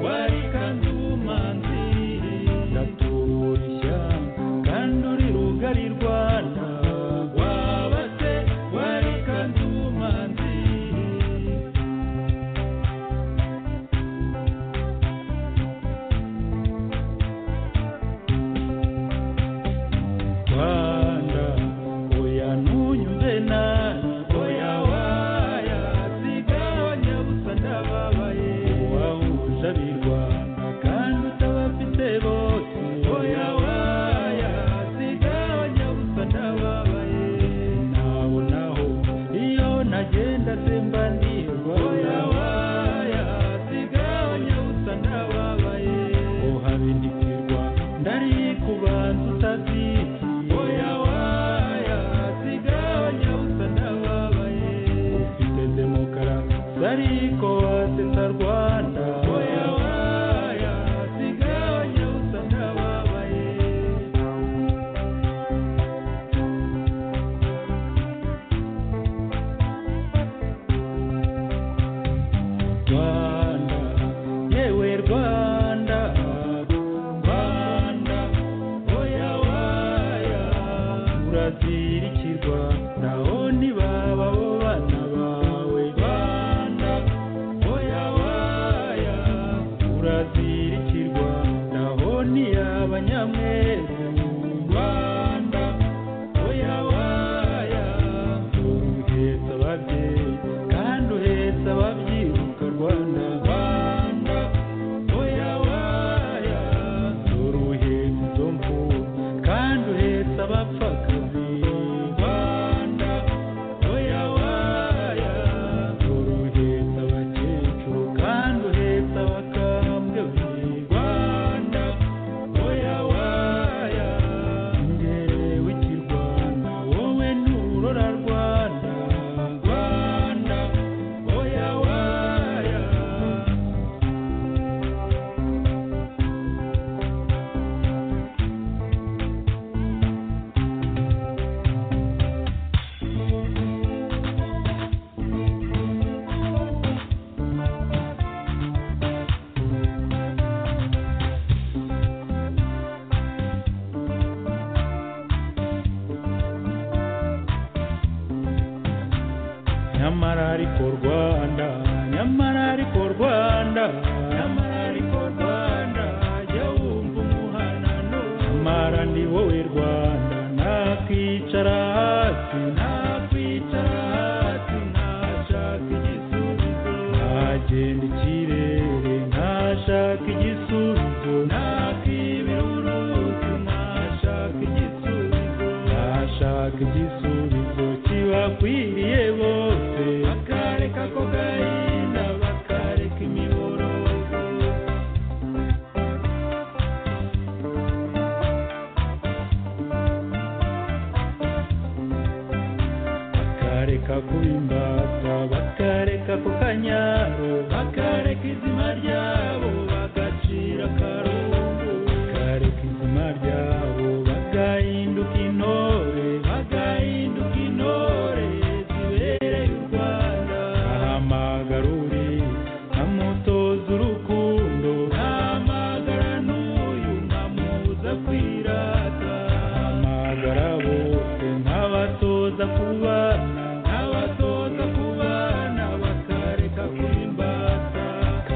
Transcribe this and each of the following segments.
Wari kandu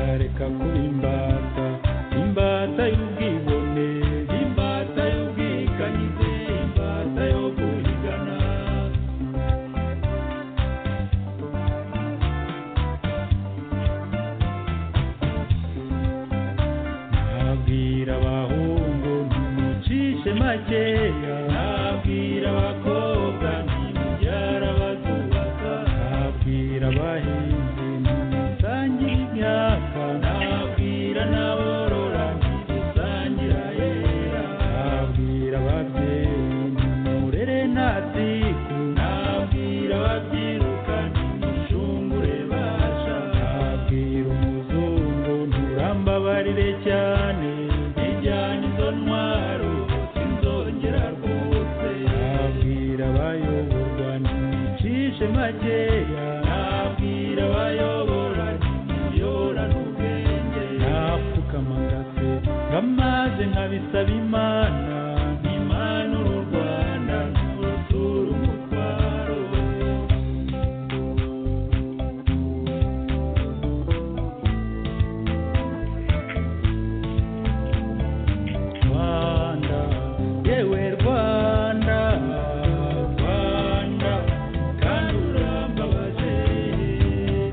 areka kuba imbata imbata y'ubwibone imbata y'ubwikanyize imbata yo guhigana nabwira abahungu ntimucishe makeya nabwira abakobwa ntimubyara bazubaka nabwira abahinzi ntimusangira imyaka nabwira n'aborora ntimusangira yera nabwira ababyeyi nimurere ntatiku nabwira ababyiruka ntimushungure basha nabwira umuzungu nturambabarire cyane ijyane izo ntwaro sinzongera rwose nabwira abayoborwa ntimucishe makeya nabwira abayobora ntimuyorane ubwenge napfukama ngase ngamaze nkabisaba imana ntimanura u rwanda ntimurutura umutwaro Rwanda, yewe Rwanda, Rwanda, kandi urambabaje.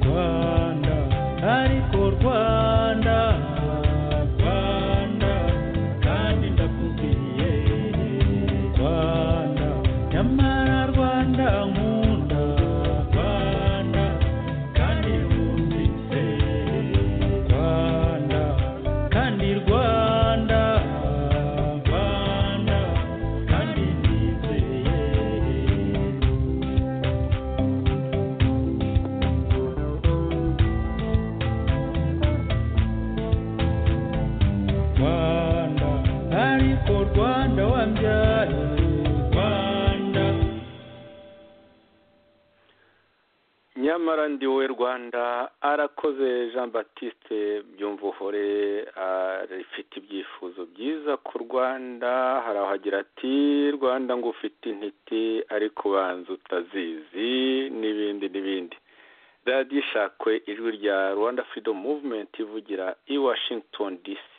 Rwanda, ariko Rwanda, Rwanda, kandi ndakubwiye. Rwanda, nyamara Rwanda nkunda. Rwanda, kandi wumvise. Rwanda, kandi Rwanda, Rwanda, kandi nizeye. Rwanda, ariko Rwanda wambyaye. Rwanda, nyamara ndi we rwanda arakoze jean batiste byumvuhore afite ibyifuzo byiza ku rwanda hari aho agira ati rwanda ngo ufite intiti ariko ubanza utazizi n'ibindi n'ibindi radiyo ishakwe ijwi rya rwanda freedom movement ivugira i washington dc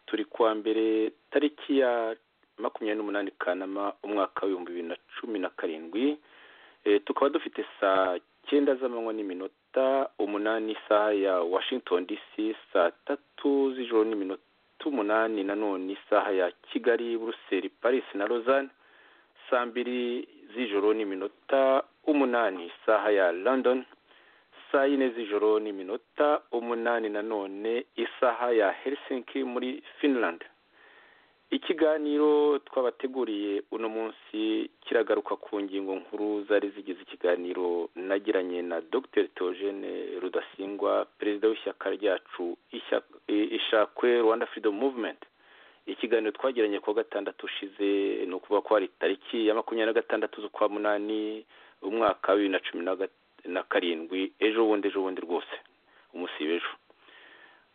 turi kuwa mbere tariki ya makumyabiri n'umunani kanama umwaka w'ibihumbi bibiri na cumi na karindwi Eh, tukaba dufite saa cyenda z'amanywa n'iminota umunani isaha ya washington dc saa tatu z'ijoro n'iminota umunani nanone isaha ya kigali buruseli paris na lausanne saa mbiri z'ijoro n'iminota umunani isaha ya london saa yine z'ijoro n'iminota umunani nanone isaha ya helsinki muri finland ikiganiro twabateguriye uno munsi kiragaruka ku ngingo nkuru zari zigize ikiganiro nagiranye na dr theogene rudasingwa perezida w'ishyaka ryacu Ishyaka- i- ishakwe rwanda freedom movement ikiganiro twagiranye ku wa gatandatu ushize ni ukuvuga ko hari tariki ya makumyabiri na gatandatu z'ukwa munani umwaka wa bibiri na cumi na ga- na karindwi ejo bundi ejo bundi rwose umunsi w'ejo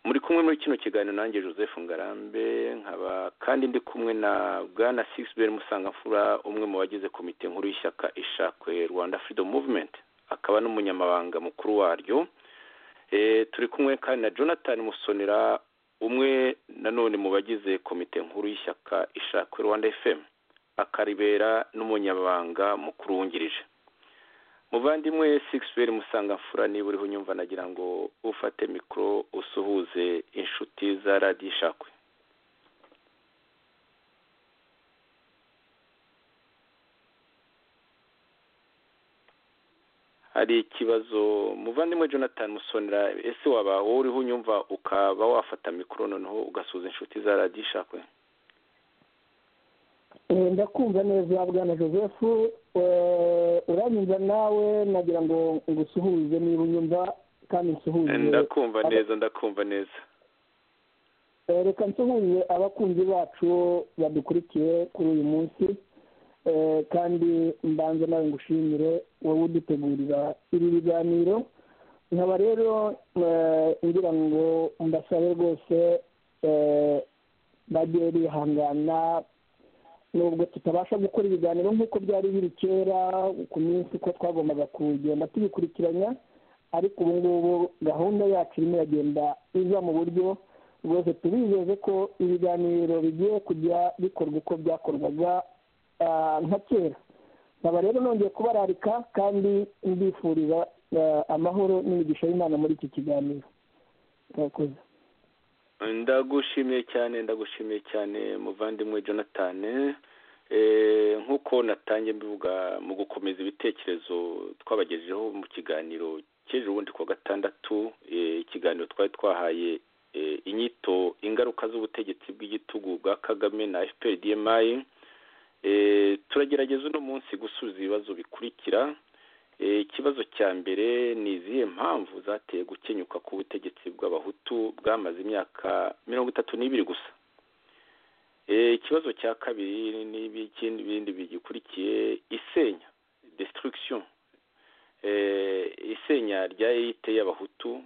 muri kumwe muri kino kiganiro nanjye joseph ngarambe nkaba kandi ndi kumwe na bwana sixbert musangamfura umwe mu bagize komite nkuru y'ishyaka ishakwe rwanda freedom movement akaba n'umunyamabanga mukuru waryo Eh, turi kumwe kandi na jonathan musonera umwe nanone mu bagize komite nkuru y'ishyaka ishakwe rwanda fm akaribera n'umunyamabanga mukuru wungirije muvandimwe sixwell musangamfura niba uriho unyumva nagira ngo ufate mikoro usuhuze inshuti za radiyo ishakwe hari ikibazo muvandimwe jonathan musonera ese waba wowe uriho unyumva ukaba wafata mikoro noneho ugasuhuza inshuti za radiyo ishakwe Eh, ndakumva neza bwana joseph Eh, uranyumva nawe nagira ngo ngusuhuze niba unyumva kandi nsuhuze ndakumva aba- neza ndakumva neza Eh, reka nsuhuze abakunzi bacu badukurikiye kuri uyu munsi Eh, kandi mbanze nawe ngushimire wowe udutegurira ibi biganiro nkaba rero eh, ngira ngo mbasabe rwose eh, bajye bihangana nubwo tutabasha gukora ibiganiro nk'uko byari biri kera ku minsi uko twagombaga kugenda tubikurikiranya ariko ubu ngubu gahunda yacu irimo iragenda iza mu buryo rwose tubizeze ko ibiganiro bigiye kujya bikorwa uko byakorwaga nka kera nkaba rero nongeye kubararika kandi mbifuriza amahoro n'imigisha y'imana muri iki kiganiro murakoze ndagushimiye cyane ndagushimiye cyane muvandimwe jonathan nk'uko natangiye mbivuga mu gukomeza ibitekerezo twabagejejeho mu kiganiro cy'ejo bundi ku wa gatandatu ikiganiro twari twahaye inyito ingaruka z'ubutegetsi bw'igitugu bwa kagame na fpr dmi turagerageza uno munsi gusubiza ibibazo bikurikira ikibazo cya mbere ni izihe mpamvu zateye gukenyuka ku butegetsi bw'abahutu bwamaze imyaka mirongo itatu n'ibiri gusa ikibazo cya kabiri n'ibindi bindi bigikurikiye isenya destruction isenya rya eyite y'abahutu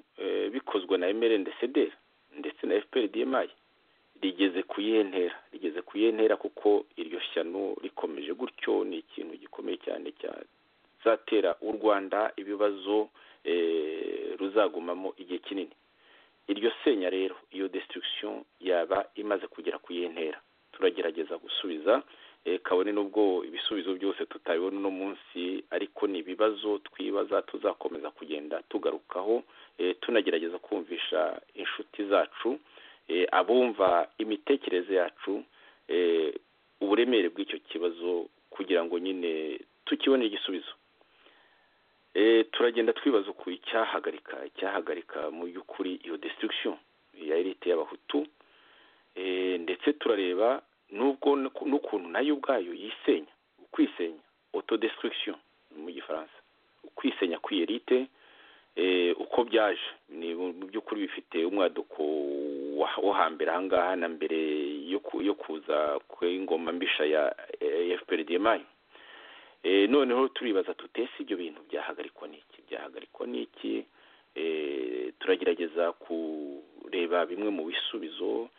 bikozwe na emerendesederi ndetse na fpr dmi rigeze ku yihe ntera rigeze ku yihe ntera kuko iryo shyano rikomeje gutyo ni ikintu gikomeye cyane cyane zatera u rwanda ibibazo ruzagumamo igihe kinini iryo senya rero iyo destruction yaba imaze kugera ku yihe ntera turagerageza gusubiza kabone n'ubwo ibisubizo byose tutabibona uno munsi ariko ni ibibazo twibaza tuzakomeza kugenda tugarukaho tunagerageza kumvisha inshuti zacu abumva imitekerereze yacu uburemere bw'icyo kibazo kugira ngo nyine tukibonere igisubizo turagenda twibaza ku icyahagarika icyahagarika mu by'ukuri iyo destruction ya elite y'abahutu ndetse turareba n'ubwo n'ukuntu nayo ubwayo yisenya ukwisenya autodestruction mu gifaransa ukwisenya kw'iyo elite uko byaje ni mu by'ukuri bifite umwaduko wo hambere ahangaha na mbere yo kuza kw'ingoma mbisha ya fprdmi noneho turibaza tutese ibyo bintu byahagarikwa n'iki byahagarikwa n'iki turagerageza kureba bimwe mu bisubizo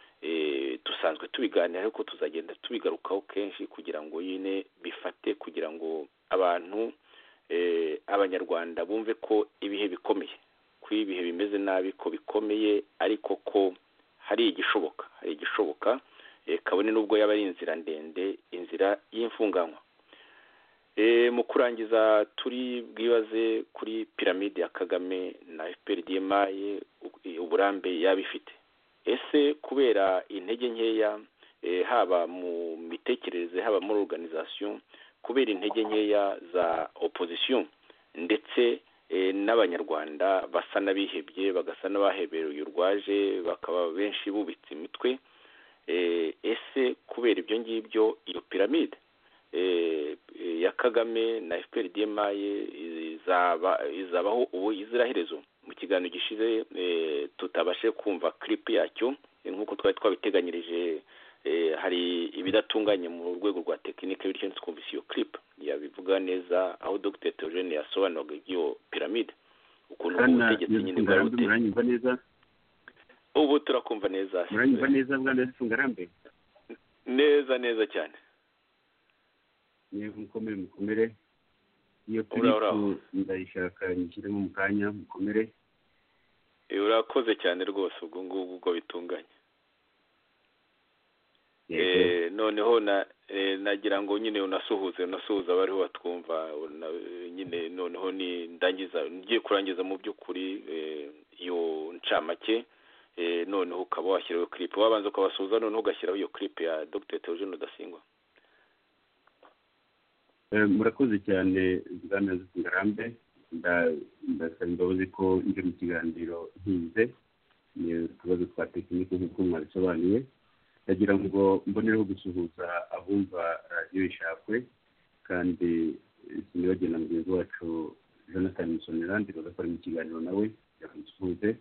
dusanzwe tubiganira ariko tuzagenda tubigarukaho kenshi kugira ngo nyine bifate kugira ngo abantu abanyarwanda bumve ko ibihe bikomeye ko ibihe bimeze nabi ko bikomeye ariko ko hari igishoboka hari igishoboka kabone n'ubwo yaba ari inzira ndende inzira y'imfunganywa mu kurangiza turi bwibaze kuri piramide ya kagame na fprdmi uburambe yaba ifite ese kubera intege nkeya haba mu mitekerereze haba muri organization kubera intege nkeya za opposition ndetse n'abanyarwanda basa n'abihebye bagasa n'abahebereye urwaje bakaba benshi bubitse imitwe ese kubera ibyo ngibyo iyo piramide ya kagame na fprdmi izabaho ubu iziraherezo mu kiganiro gishize tutabashe kumva kiripu yacyo nk'uko twari twabiteganyirije hari ibidatunganye mu rwego rwa tekinike bityo tukumvise iyo kiripu yabivuga neza aho dogiteri teogene yasobanuraga iby'iyo piramide ukuntu ubutegetsi nyine bwari buteye ubu turakumva neza muranyumva neza bwana ntungarambe neza neza cyane niba mukomere mukomere iyo turi ndayishaka nyishyiremo mu kanya mukomere urakoze cyane rwose ubwo ngubwo ubwo bitunganye noneho nagira ngo nyine unasuhuze unasuhuze abariho batwumva nyine noneho ndangiza ngiye kurangiza mu by'ukuri iyo ncamake noneho ukaba washyiraho kiripu wabanza ukabasuhuza noneho ugashyiraho iyo kiripu ya dogiteri teogene udasingwa murakoze cyane bwana ngarambe ndasaba imbabazi ko njye mu kiganiro ntinze ni utubazo twa tekinike nk'uko mwabisobanuye ndagira ngo mbonereho gusuhuza abumva radiyo ishakwe kandi sinibagire na mugenzi wacu jonathan musonelandi bagakora mu kiganiro nawe kugira ngo usuhuze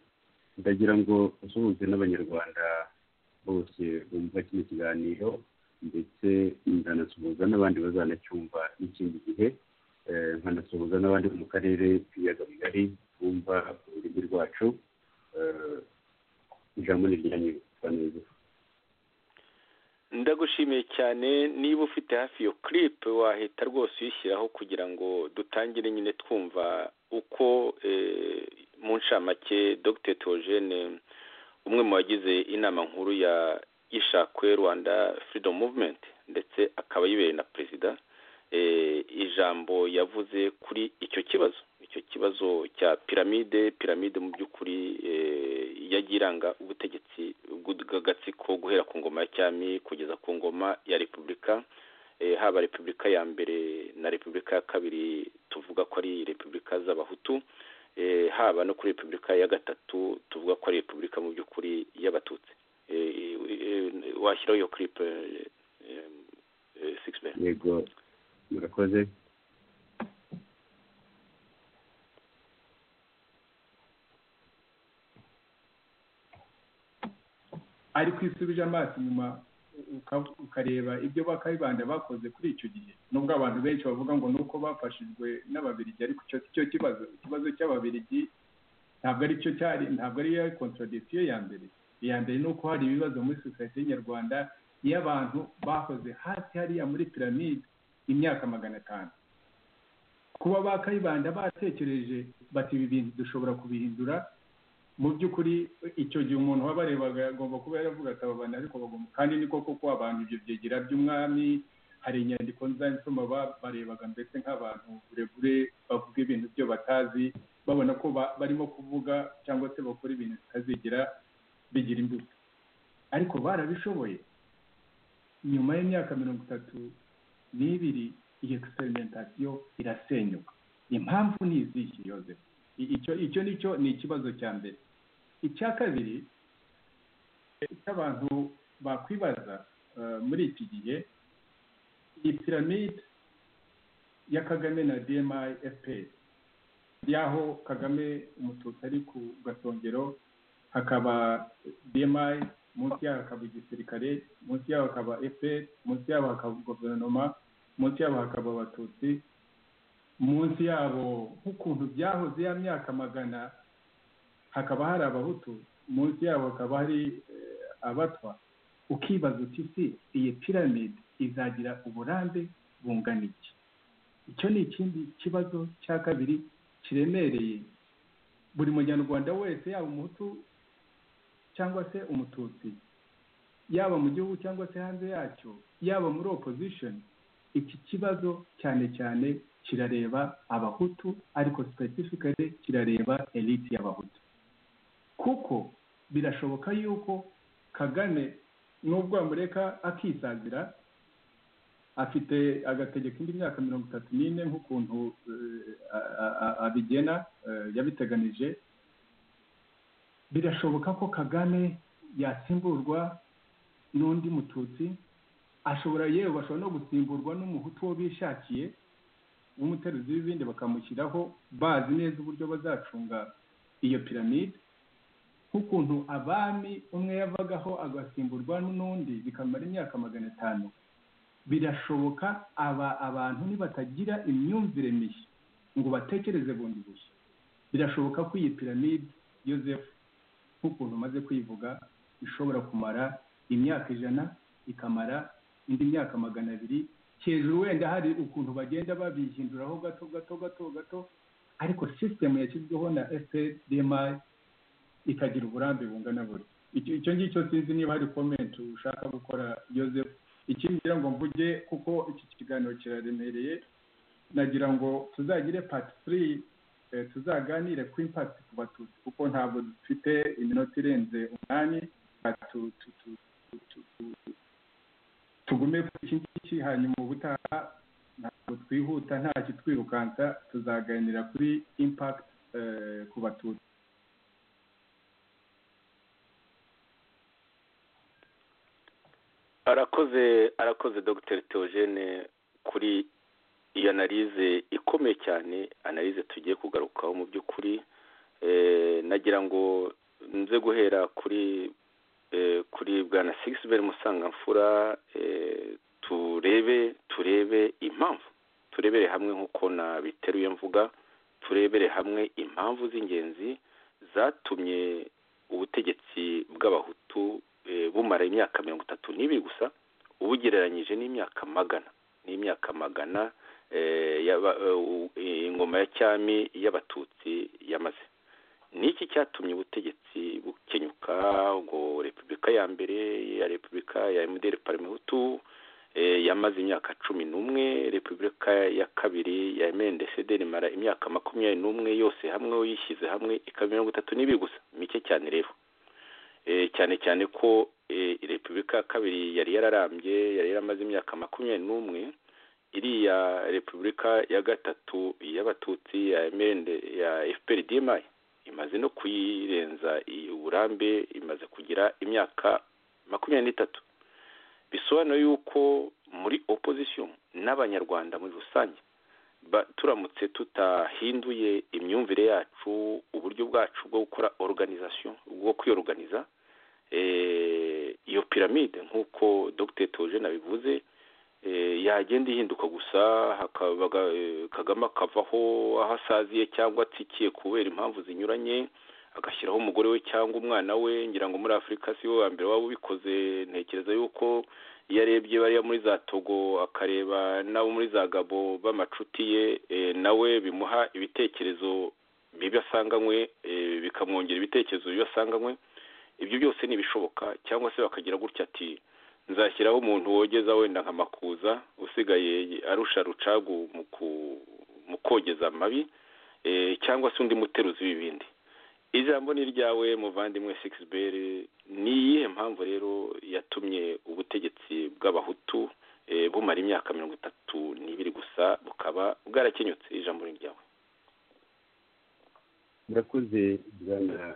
ndagira ngo usuhuze n'abanyarwanda bose bumva kino kiganiro ndetse ndanasuhuza n'abandi bazanacyumva n'ikindi gihe nkanasuhuza n'abandi mu karere k'ibiyaga bigari bumva ururimi rwacu ijambo ni ryanyu rwa neza ndagushimiye cyane niba ufite hafi iyo clip wahita rwose uyishyiraho kugira ngo dutangire nyine twumva uko eh, mu ncamake dr togene umwe mu bagize inama nkuru ya ishakwe rwanda freedom movement ndetse akaba yibereye na perezida eh, ijambo yavuze kuri icyo kibazo icyo kibazo cya piramide piramide mu by'ukuri eh, yajya iranga ubutegetsi bw'agatsiko guhera ku ngoma ya cyami kugeza ku ngoma ya repubulika eh, haba repubulika ya mbere na repubulika ya kabiri tuvuga ko ari repubulika z'abahutu eh, haba no kuri repubulika ya gatatu tuvuga ko ari repubulika mu by'ukuri y'abatutsi Eh, eh, washyiraho iyo clip eh, eh, eh, six ben. yego murakoze ari kwisubije amaso inyuma uka- ukareba ibyo bakabibanda bakoze kuri icyo gihe nubwo abantu benshi bavuga ngo nuko bafashijwe n'ababirigi ariko icyo cyo kibazo ikibazo cy'ababirigi ntabwo ari cyo cyari ntabwo ari yo contradiction ya mbere iya mbere ni uko hari ibibazo muri sosiyete nyarwanda iyo abantu bahoze hasi hariya muri piramide imyaka magana atanu kuba bakayibanda batekereje bati ibi bintu dushobora kubihindura mu by'ukuri icyo gihe umuntu wabarebaga agomba kuba yaravuga ati aba bantu ariko bagomba kandi niko koko abantu ibyo byegera by'umwami hari inyandiko nzasoma barebaga mbese nk'abantu burebure bavuga ibintu byo batazi babona ko ba- barimo kuvuga cyangwa se bakora ibintu bitazigera bigira imbuto ariko barabishoboye nyuma y'imyaka mirongo itatu n'ibiri iyi egisiperimentiyo irasenyuka impamvu ni izihe yozefu I- icyo icyo nicyo ni ikibazo cya mbere icya kabiri icyo abantu bakwibaza eh, muri iki gihe iyi piramide ya kagame na dmi fpr y'aho kagame umututsi ari ku gasongero hakaba dmi munsi yaho hakaba igisirikare munsi yaho hakaba fpr munsi yaho hakaba guverinoma munsi yaho hakaba abatutsi munsi yabo nk'ukuntu byahoze ya myaka magana hakaba hari abahutu munsi yabo hakaba hari eh, abatwa ukibaza uti si iyi piramide izagira uburambe bungana iki icyo ni ikindi kibazo cya kabiri kiremereye buri munyarwanda wese yaba umuhutu cyangwa se umututsi yaba mu gihugu cyangwa se hanze yacyo yaba muri opposition iki kibazo cyane cyane kirareba abahutu ariko specifically kirareba elite y'abahutu kuko birashoboka yuko kagame nubwo amureka akisazira afite agategeka indi myaka mirongo itatu n'ine nk'ukuntu eh, a- a- a- abigena eh, yabiteganije birashoboka ko kagame yasimburwa n'undi mututsi ashobora yewe bashobora no gusimburwa n'umuhutu wo bishakiye w'umuteruzi w'ibindi bakamushyiraho bazi neza uburyo bazacunga iyo piramide nk'ukuntu abami umwe yavagaho agasimburwa n'undi bikamara imyaka magana atanu birashoboka aba abantu nibatagira imyumvire mishya ngo batekereze bundi bushya birashoboka ko iyi piramide yoseph nk'ukuntu umaze kwivuga ishobora kumara imyaka ijana ikamara indi myaka magana abiri hejuru wenda hari ukuntu bagenda babihinduraho gato gato gato gato ariko sisitemu yashyizweho na fpdmi ikagira uburambe bungana butyo Icyo- icyo ngicyo sinzi niba hari komenti ushaka gukora yoseph ikindi ngira ngo mvuge kuko iki kiganiro kiraremereye nagira ngo tuzagire pati turi tuzaganire ku impakiti ku batutsi kuko ntabwo dufite iminota irenze umunani tu- tu- tu- tu- tu- tu- tugume ku iki ngiki hanyuma ubutaha ntabwo twihuta nta kitwirukansa tuzaganira kuri impakiti ku batutsi arakoze arakoze dr theogene kuri iyo analize ikomeye cyane analize tugiye kugarukaho mu by'ukuri eh, nagira ngo nze guhera kuri eh, kuri bwana sixbel musangamfura eh, turebe turebe impamvu turebere hamwe nk'uko nabiteruye mvuga turebere hamwe impamvu z'ingenzi zatumye ubutegetsi bw'abahutu eh, bumara imyaka mirongo itatu n'ibiri gusa ubugereranyije n'imyaka magana n'imyaka magana ingoma ya cyami y'abatutsi yamaze niki cyatumye ubutegetsi bukenyuka ngo repubulika ya mbere ya repubulika ya emuderi parimutu yamaze imyaka cumi n'umwe repubulika ya kabiri ya emendesederi mara imyaka makumyabiri n'umwe yose hamwe yishyize hamwe ikaba mirongo itatu n'ibiri gusa mike cyane rero cyane cyane ko repubulika ya kabiri yari yararambye yari yaramaze imyaka makumyabiri n'umwe iriya repubulika ya gatatu y'abatutsi ya emende ya efuperi dimayi imaze no kuyirenza uburambe imaze kugira imyaka makumyabiri n'itatu bisobanuye yuko muri opozisiyo n'abanyarwanda muri rusange turamutse tutahinduye imyumvire yacu uburyo bwacu bwo gukora oruganizasiyo bwo kwiyoruganiza iyo piramide nk'uko dogiteri tojene abivuze yagenda ihinduka gusa kagame akavaho aho asaziye cyangwa atsikiye kubera impamvu zinyuranye agashyiraho umugore we cyangwa umwana we ngira ngo muri afurika si we wa mbere waba ubikoze ntekereza yuko iyo arebye bariya muri za togo akareba n'abo muri za gabo b'amacuti ye nawe bimuha ibitekerezo bibi asanganywe bikamwongera ibitekerezo bibi asanganywe ibyo byose ntibishoboka cyangwa se bakagira gutya ati nzashyiraho umuntu wogeza wenda nka makuza usigaye arusha rucagu mu kogeza amabi cyangwa se undi muteruzi w'ibindi ijambo ni iryawe muvandimwe sikisiberi ni iyihe mpamvu rero yatumye ubutegetsi bw'abahutu bumara imyaka mirongo itatu n'ibiri gusa bukaba bwarakenyutse ijambo ni iryawe murakoze bwana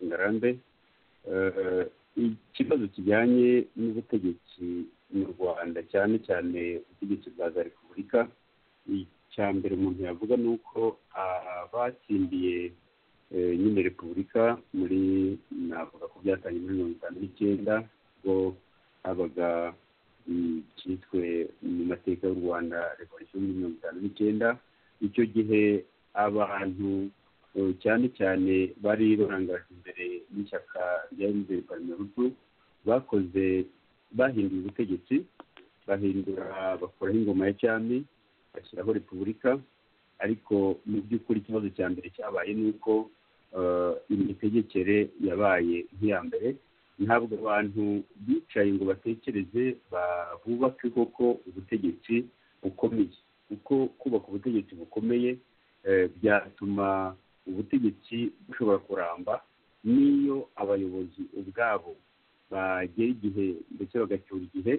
ngarambe ikibazo kijyanye n'ubutegetsi mu rwanda cyane cyane ubutegetsi bwa za repubulika icya mbere umuntu yavuga ni uko abatsindiye nyine repubulika muri navuga ko byatangiye muri mirongo itanu n'icyenda ubwo habaga cyitwe mu mateka y'u rwanda revolisiyo muri mirongo itanu n'icyenda icyo gihe abantu cyane cyane bari barangajwe imbere n'ishyaka rya emutiyeni parimerutu bakoze bahinduye ubutegetsi bahindura bakoraho ingoma ya cyami bashyiraho repubulika ariko mu by'ukuri ikibazo cya mbere cyabaye ni uko imitegekere yabaye nk'iya mbere ntabwo abantu bicaye ngo batekereze bubake koko ubutegetsi bukomeye kuko kubaka ubutegetsi bukomeye byatuma ubutegetsi bushobora kuramba n'iyo abayobozi ubwabo bagera igihe ndetse bagacyura igihe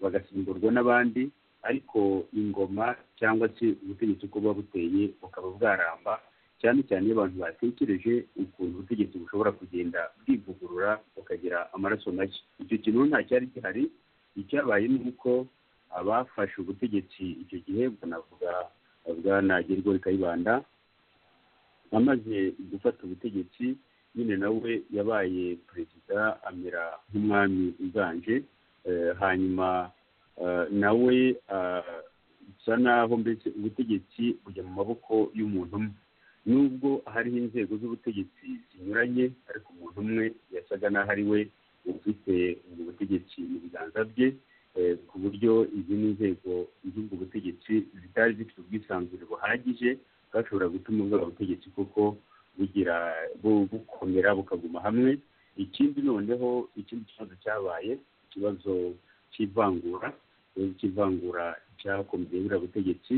bagasimburwa n'abandi ariko ingoma cyangwa se ubutegetsi uko buba buteye bukaba bwaramba cyane cyane iyo abantu batekereje ukuntu ubutegetsi bushobora kugenda bwivugurura bukagira amaraso mashya icyo kintu nta cyari gihari icyabaye ni uko abafashe ubutegetsi icyo gihe banavuga bwana gerigori kayibanda amaze gufata ubutegetsi nyine nawe yabaye perezida amera nk'umwami uganje hanyuma nawe bisa naho mbese ubutegetsi bujya mu maboko y'umuntu umwe nubwo hariho inzego z'ubutegetsi zinyuranye ariko umuntu umwe yasaga n'aho ari we ufite ubwo butegetsi mu biganza bye ku buryo izindi nzego z'ubwo butegetsi zitari zifite ubwisanzure buhagije bwashobora gutuma ubwo butegetsi kuko bugira bukomera bukaguma hamwe ikindi noneho ikindi kibazo cyabaye ikibazo cy'ivangura cy'ivangura cyakomeye buriya butegetsi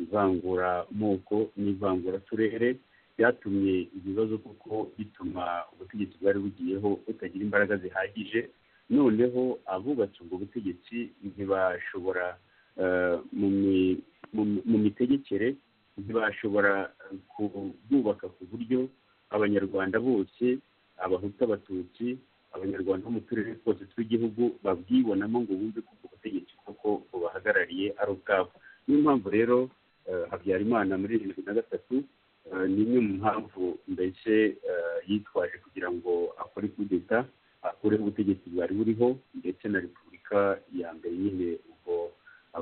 ivangura moko n'ivangura turere byatumye ibibazo kuko bituma ubutegetsi bwari bugiyeho butagira imbaraga zihagije noneho abubatse ubwo butegetsi ntibashobora mu mitegekere ntibashobora kubwubaka ku buryo abanyarwanda bose abahutu abatutsi abanyarwanda bo mu turere twose tw'igihugu babwibonamo ngo bumve ko ubwo butegetsi kuko bubahagarariye ari ubwabo niyo mpamvu rero habyarimana muri bibiri na gatatu ni imwe mu mpamvu mbese yitwaje kugira ngo akore kudeta akureho ubutegetsi bwari buriho ndetse na repubulika ya mbere nyine ubwo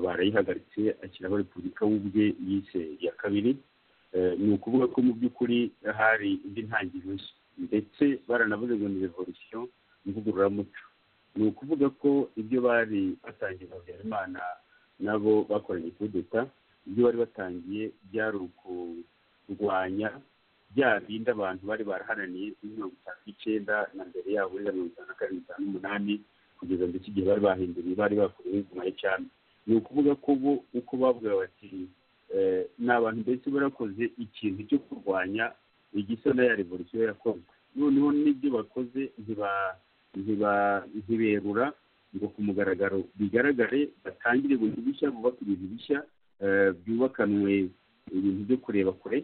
barayihagaritse ashyiraho repubulika ubwe yise ya kabiri ni ukuvuga ko mu by'ukuri hari indi ntangiriro nshya ndetse baranavuze ngo ni revolisiyo mvugururamutwe ni ukuvuga ko ibyo bari batangiye na habyarimana nabo bakoranye kudeta ibyo bari batangiye byari ukurwanya bya bindi abantu bari baraharaniye kuri mirongo itanu n'icyenda na mbere yabo muri mirongo itanu na karindwi itanu n'umunani kugeza ndetse igihe bari bahinduriye bari bakuyeho ingoma cyane ni ukuvuga ko bo uko bavuga bati ni abantu mbese barakoze ikintu cyo kurwanya igisa na ya revolisiyo yarakozwe noneho n'ibyo bakoze ntiba ntiberura ngo ku mugaragaro bigaragare batangire ibintu bishya bubake ibintu bishya byubakanwe ibintu byo kureba kure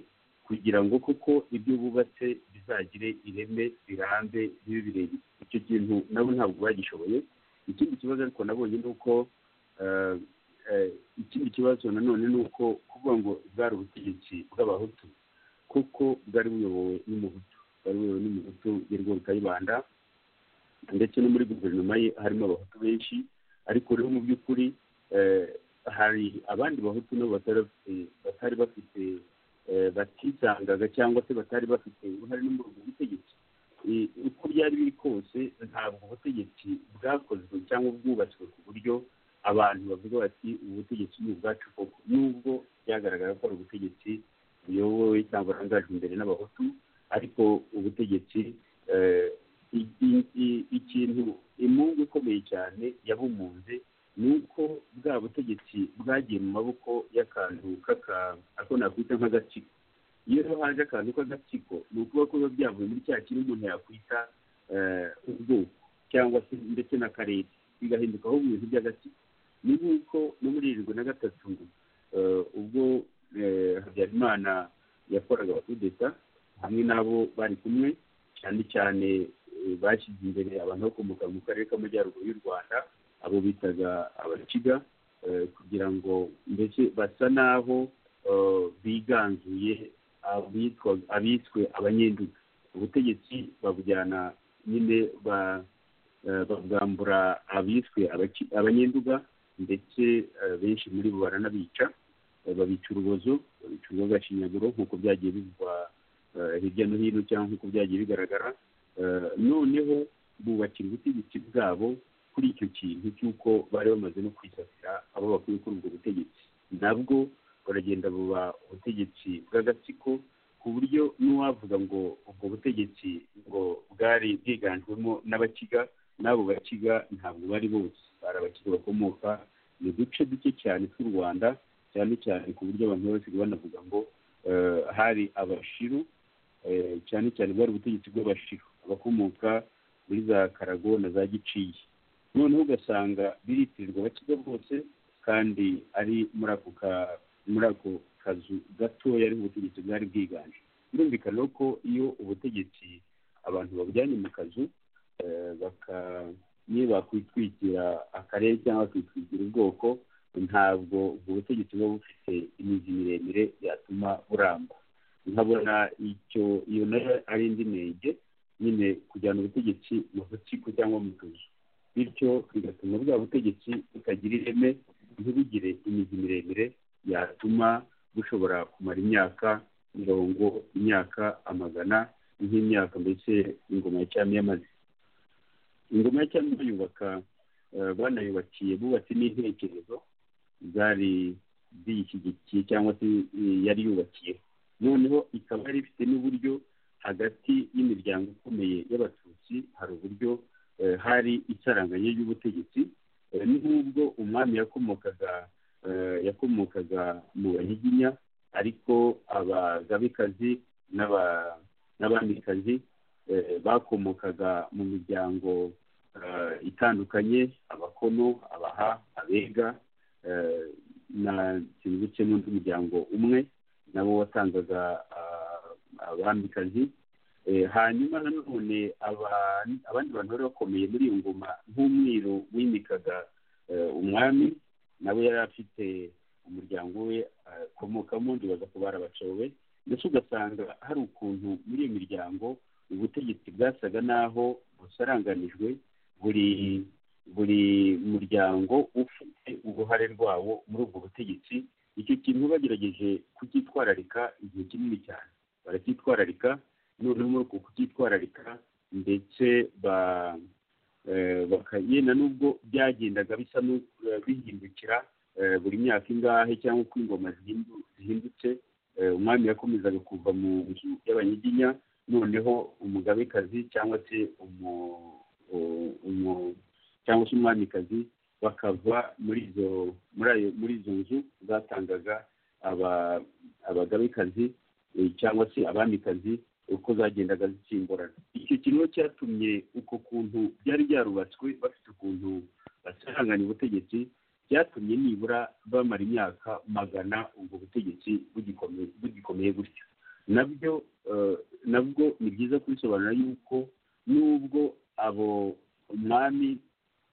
kugira ngo koko ibyo bubatse bizagire ireme rirambye bibe birebire icyo kintu nabo ntabwo bagishoboye ikindi kibazo ariko nabonye ni uko ikindi kibazo nanone ni uko kuvuga ngo bwari ubutegetsi bw'abahutu kuko bwari buyobowe n'umuhutu bwari buyobowe n'umuhutu gerwa kayibanda ndetse no muri guverinoma ye harimo abahutu benshi ariko rero mu by'ukuri hari abandi bahutu nabo batari bafite batisangaga cyangwa se batari bafite uruhare no muri ubwo butegetsi uko byari biri kose ntabwo ubutegetsi bwakozwe cyangwa bwubatswe ku buryo abantu bavuga bati ubu butegetsi ni ubwacu koko nubwo byagaragara ko ari ubutegetsi buyobowe cyangwa burangajwe imbere n'abahutu ariko ubutegetsi ikintu imungu ikomeye cyane yabumunze ni uko bwa butegetsi bwagiye mu maboko y'akantu k'ako nakwita nk'agatsiko iyo haje akantu k'agatsiko ni ukuvuga ko biba byavuye muri cya kintu umuntu yakwita ubwoko cyangwa se ndetse n'akarere bigahindukaho ibintu by'agatsiko ni nk'uko no muri irindwi na gatatu ubwo habyarimana yakoraga abakudeta hamwe n'abo bari kumwe cyane cyane bashyize imbere abantu bakomoka mu karere k'amajyaruguru y'u rwanda abo bitaga abaciga kugira ngo mbese basa n'aho biganzuye abitswe abanyenduga ubutegetsi babujyana nyine babwambura abitswe abanyenduga ndetse benshi muri bo baranabica babica urubozo babica urw'agashinyaguro nk'uko byagiye bivugwa hirya no hino cyangwa nk'uko byagiye bigaragara noneho bubakira ubutegetsi bwabo kuri icyo kintu cy'uko bari bamaze no kwisasira abo bakwiye kuri ubwo butegetsi nabwo baragenda buba ubutegetsi bw'agatsiko ku buryo n'uwavuga ngo ubwo butegetsi ngo bwari bwiganjwemo n'abakiga n'abo bakiga ntabwo bari bose bari abakiga bakomoka mu duce duke cyane tw'u rwanda cyane cyane ku buryo abantu bose banavuga ngo hari abashiru cyane cyane bwari ubutegetsi bw'abashiru abakomoka muri za karago na za giciye noneho ugasanga biritirirwa abakiga bose kandi ari muri ako muri ako kazu gatoya ariho ubutegetsi bwari bwiganje birumvikana ko iyo ubutegetsi abantu babujyanye mu kazu niyo bakwitwikira akarere cyangwa bakitwikira ubwoko ntabwo ubwo butegetsi buba bufite imizi miremire yatuma buramba nkabona icyo iyo nayo ari indi ntege nyine kujyana ubutegetsi mu rukiko cyangwa mu tuzu bityo bigatuma bwa butegetsi butagira ireme ntibugire imizi miremire yatuma bushobora kumara imyaka mirongo imyaka amagana nk'imyaka mbese ingoma ya cyami yamaze ingoma ya cyami bayubaka banayubakiye bubatse n'intekerezo zari ziyishyigikiye cyangwa se yari yubakiye noneho ikaba yari ifite n'uburyo hagati y'imiryango ikomeye y'abatutsi hari uburyo hari isaranganya ry'ubutegetsi n'ubwo umwami yakomokaga yakomokaga mu bahiginya ariko abagabekazi n'abamikazi bakomokaga mu miryango itandukanye abakono abaha abega na sinzi n'undi muryango umwe nabo watangaga abamikazi hanyuma nanone abandi bantu bari bakomeye muri iyo ngoma nk'umwiru wimikaga umwami nawe yari afite umuryango we akomokamo ntibaza ko barabacowe ndetse ugasanga hari ukuntu muri iyo miryango ubutegetsi bwasaga n'aho busaranganijwe buri buri muryango ufite uruhare rwawo muri ubwo butegetsi icyo kintu bagerageje kucyitwararika igihe kinini cyane baracyitwararika noneho muri uko kucyitwararika ndetse bitandukanye na n'ubwo byagendaga bisa n'u- bihindukira eh, buri myaka ingahe cyangwa uko ingoma zihindu- zihindutse eh, umwami yakomezaga kuva mu nzu y'abanyiginya noneho umugabekazi cyangwa se umu- u- umu- cyangwa se umwamikazi bakava muri izo muri ayo muri izo nzu zatangaga aba- abagabekazi eh, cyangwa se abamikazi uko zagendaga zitsimburana icyo kirimo cyatumye uko kuntu byari byarubatswe bafite ukuntu basaranganya ubutegetsi byatumye nibura bamara imyaka magana ubwo butegetsi bugikomeye bugikomeye gutyo nabyo eh, nabwo ni byiza kubisobanura yuko nubwo abo umwami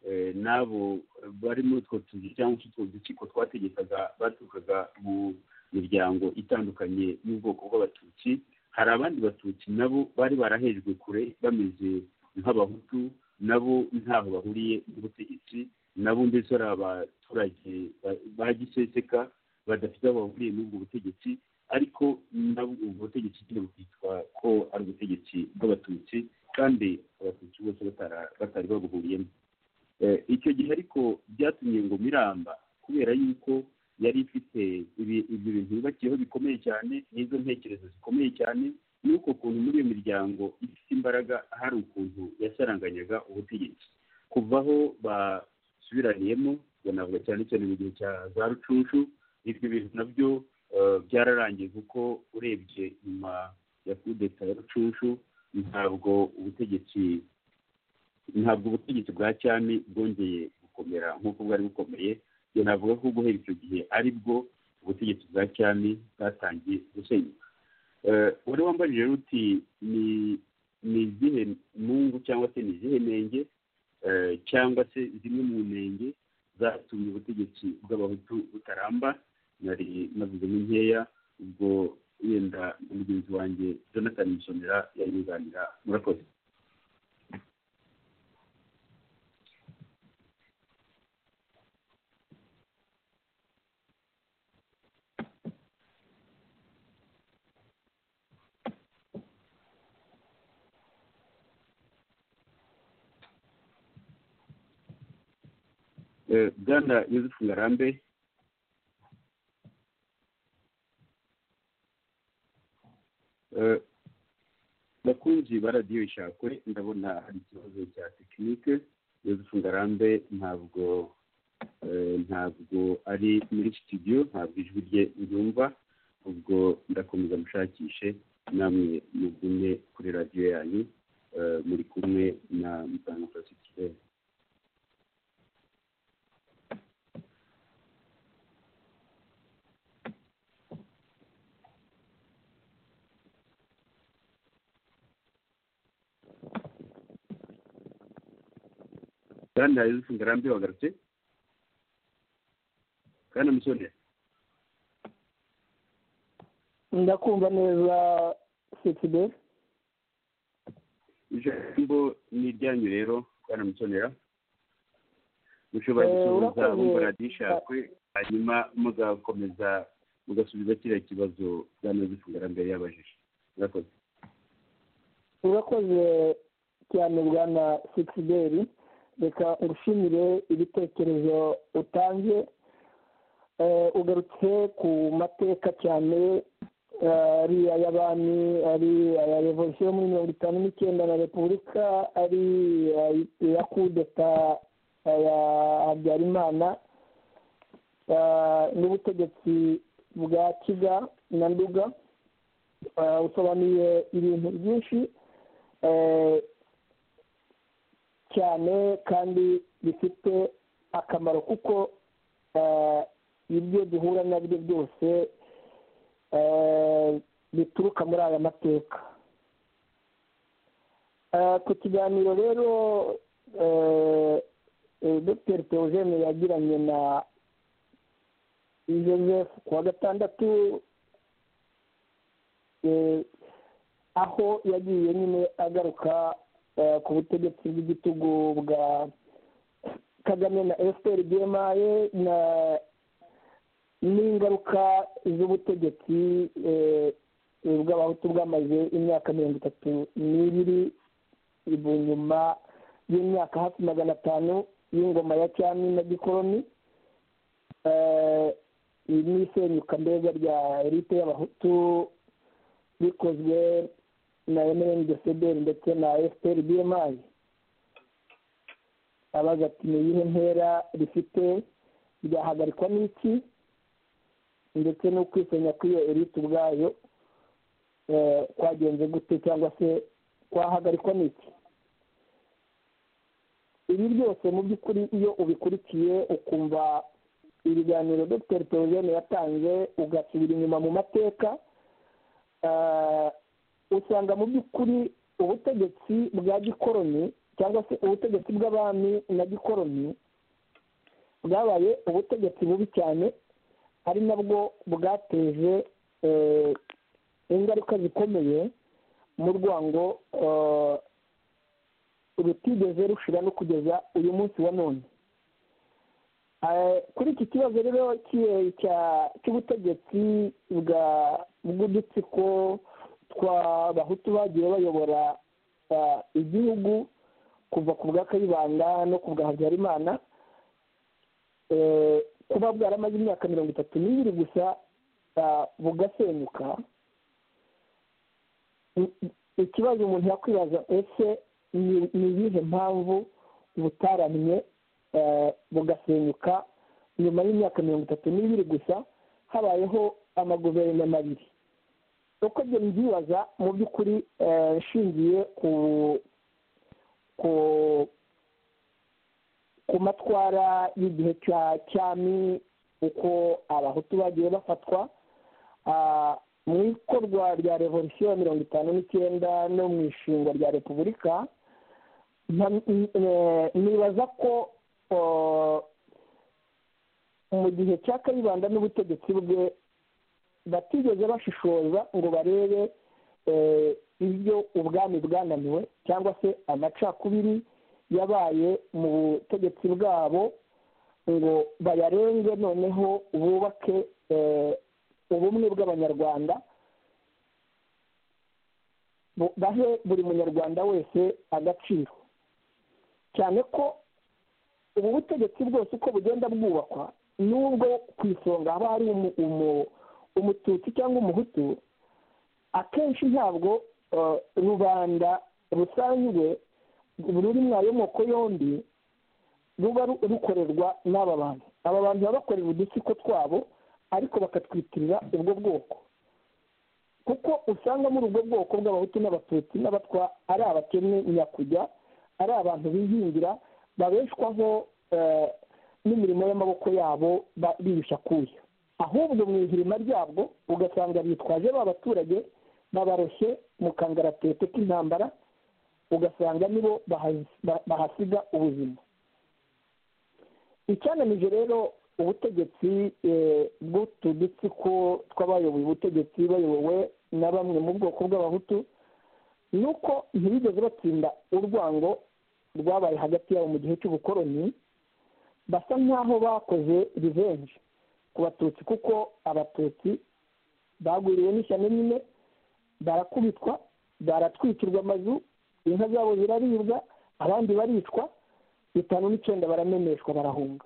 eh, n'abo bari muri utwo tuzi cyangwa se utwo dukiko twategekaga baturukaga mu miryango itandukanye y'ubwoko bw'abatutsi hari abandi batutsi nabo bari barahejwe kure bameze nk'abahutu nabo ntaho bahuriye n'ubutegetsi nabo mbese ari abaturage ba- ba giseseka badafite aho bahuriye n'ubwo butegetsi ariko nabo ubwo butegetsi nyine bukitwa ko ari ubutegetsi bw'abatutsi kandi abatutsi bose batara- batari babuhuriyemo Eh, icyo gihe ariko byatumye ngo miramba kubera yuko yari ifite ibi- ibyo bintu yubakiyeho bikomeye cyane n'izo ntekerezo zikomeye cyane n'uko kuntu muri iyo miryango ifite imbaraga hari ukuntu yasaranganyaga ubutegetsi kuvaho basubiraniyemo ubwo navuga cyane cyane mu gihe cya za rucunshu ibyo bintu nabyo eh, byararangiye kuko urebye nyuma ya kudeta ya rucunshu ntabwo ubutegetsi ntabwo ubutegetsi bwa cyami bwongeye gukomera nk'uko bwari bukomeye njye navuga ko guhera icyo gihe ari bwo ubutegetsi bwa cyami bwatangiye gusenyuka Eh, wari wambajije rero uti ni ni izihe mungu cyangwa se ni izihe nenge eh, cyangwa se zimwe mu nenge zatumye ubutegetsi bw'abahutu butaramba nari navuzemo nkeya ubwo wenda na mugenzi wanjye jonathan musonera yari yunganira murakoze Eh, bwana yuzufu ngarambe Eh, bakunzi ba radiyo ishakwe ndabona hari ikibazo cya tekinike yuzufu ngarambe ntabwo eh, ntabwo ari muri studio ntabwo ijwi rye ryumva ubwo ndakomeza mushakishe namwe mugume kuri radiyo yanyu eh, muri kumwe na mutanga francis kibere kandi hari izi ngarambe wagarutse kandi umusore ndakumva neza sitide ijambo ni iryanyu rero kandi umusonera mushobora Eh, gusubiza urakoze. bumva radiyo ishakwe hanyuma mugakomeza mugasubiza kiriya kibazo kandi uzi ngarambe yari yabajije murakoze urakoze cyane bwana sikisiberi reka ngushimire ibitekerezo utanze Eh, ugarutse ku mateka cyane eh, ari ay'abami ari aya revolisiyo yo muri mirongo itanu n'icyenda na repubulika ari ay- iya kudeta ya habyarimana eh, n'ubutegetsi bwa kiga na nduga Eh, usobanuye ibintu byinshi eh, cyane kandi bifite akamaro kuko eh, ibyo duhura nabyo byose eh, bituruka muri aya mateka Eh, ku kiganiro rero eh, eh, dr theogene yagiranye na joseph ku wa gatandatu eh, aho yagiye nyine agaruka eh, ku butegetsi bw'igitugu bwa kagame na efuperi bmaye na n'ingaruka z'ubutegetsi eh, bw'abahutu bwamaze imyaka mirongo itatu n'ibiri ibu- nyuma y'imyaka hafi magana atanu y'ingoma ya cyami na gikoroni iri ni isenyuka mbega rya elite y'abahutu rikozwe na emerini desederi ndetse na efuperi biemayi abaza ati ni iyihe ntera rifite ryahagarikwa n'iki ndetse no kwisenya kw'iyo elite ubwayo kwagenze gute cyangwa se kwahagarikwa n'iki ibi byose mu by'ukuri iyo ubikurikiye ukumva ibiganiro dr teogene yatanze ugasubira inyuma mu mateka usanga mu by'ukuri ubutegetsi bwa gikoroni cyangwa se ubutegetsi bw'abami na gikoroni bwabaye ubutegetsi bubi cyane ari nabwo bwateje ingaruka zikomeye mu rwango rutigeze rushira no kugeza uyu munsi wa none kuri iki kibazo rero cy'ubutegetsi bw'udutsiko tw'abahutu bagiye bayobora igihugu kuva ku bwa kayibanda no ku bwa habyarimana kuba bwaramaze imyaka mirongo itatu n'ibiri gusa bugasenyuka ikibazo umuntu yakwibaza ese ni iyihe mpamvu butaramye bugasenyuka nyuma y'imyaka mirongo itatu n'ibiri gusa habayeho amaguverinoma abiri uko ibyo mbyibaza mu by'ukuri nshingiye ku ku matwara y'igihe cya cyami uko abahutu bagiye bafatwa mu ikorwa rya revolisiyo ya mirongo itanu n'icyenda no mu ishingwa rya repubulika nibaza ko mu gihe cya kayibanda n'ubutegetsi bwe batigeze bashishoza ngo barebe ibyo ubwami bwananiwe cyangwa se amacakubiri yabaye mu butegetsi bwabo ngo bayarenge noneho bubake ubumwe bw'abanyarwanda bahe buri munyarwanda wese agaciro cyane ko ubu butegetsi bwose uko bugenda bwubakwa n'ubwo ku isonga haba hari umututsi cyangwa umuhutu akenshi ntabwo rubanda rusanzwe ruri muri ayo moko yombi ruba rukorerwa n'aba bantu aba bantu baba bakorera udutsiko twabo ariko bakatwitirira ubwo bwoko kuko usanga muri ubwo bwoko bw'abahutu n'abatutsi n'abatwa ari abakene nyakujya ari abantu bihingira babeshwaho n'imirimo y'amaboko yabo biyushya kuya ahubwo mu ihirima ryabwo ugasanga bitwaje ba baturage babaroshye mu kangaratete k'intambara ugasanga nibo bahasiga ubuzima icyananije rero ubutegetsi bw'utu dutsiko tw'abayoboye ubutegetsi bayobowe na bamwe mu bwoko bw'abahutu ni uko ntibigeze batsinda urwango rwabaye hagati yabo mu gihe cy'ubukoroni basa nk'aho bakoze rivenje ku batutsi kuko abatutsi bagwiriwe n'ishyano nyine barakubitwa baratwikirwa amazu inka zabo ziraribwa abandi baricwa bitanu n'icyenda barameneshwa barahunga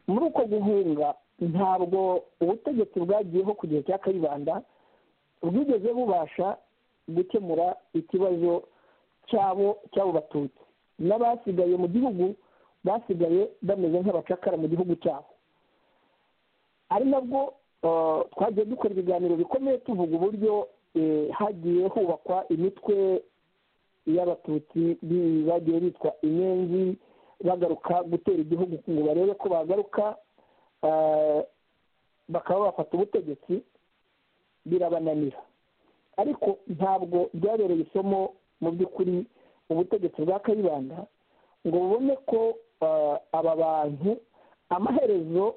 muri uko guhunga ntabwo ubutegetsi bwagiyeho ku gihe cya kayibanda bwigeze bubasha gukemura ikibazo cyabo cy'abo batutsi n'abasigaye mu gihugu basigaye bameze nk'abacakara mu gihugu cyabo ari nabwo twagiye dukora ibiganiro bikomeye tuvuga uburyo hagiye hubakwa imitwe y'abatutsi bagiye bitwa inyenzi bagaruka gutera igihugu ngo barebe ko bagaruka bakaba bafata ubutegetsi birabananira ariko ntabwo byabereye isomo mu by'ukuri ubutegetsi bwa kayibanda ngo bubone ko aba bantu amaherezo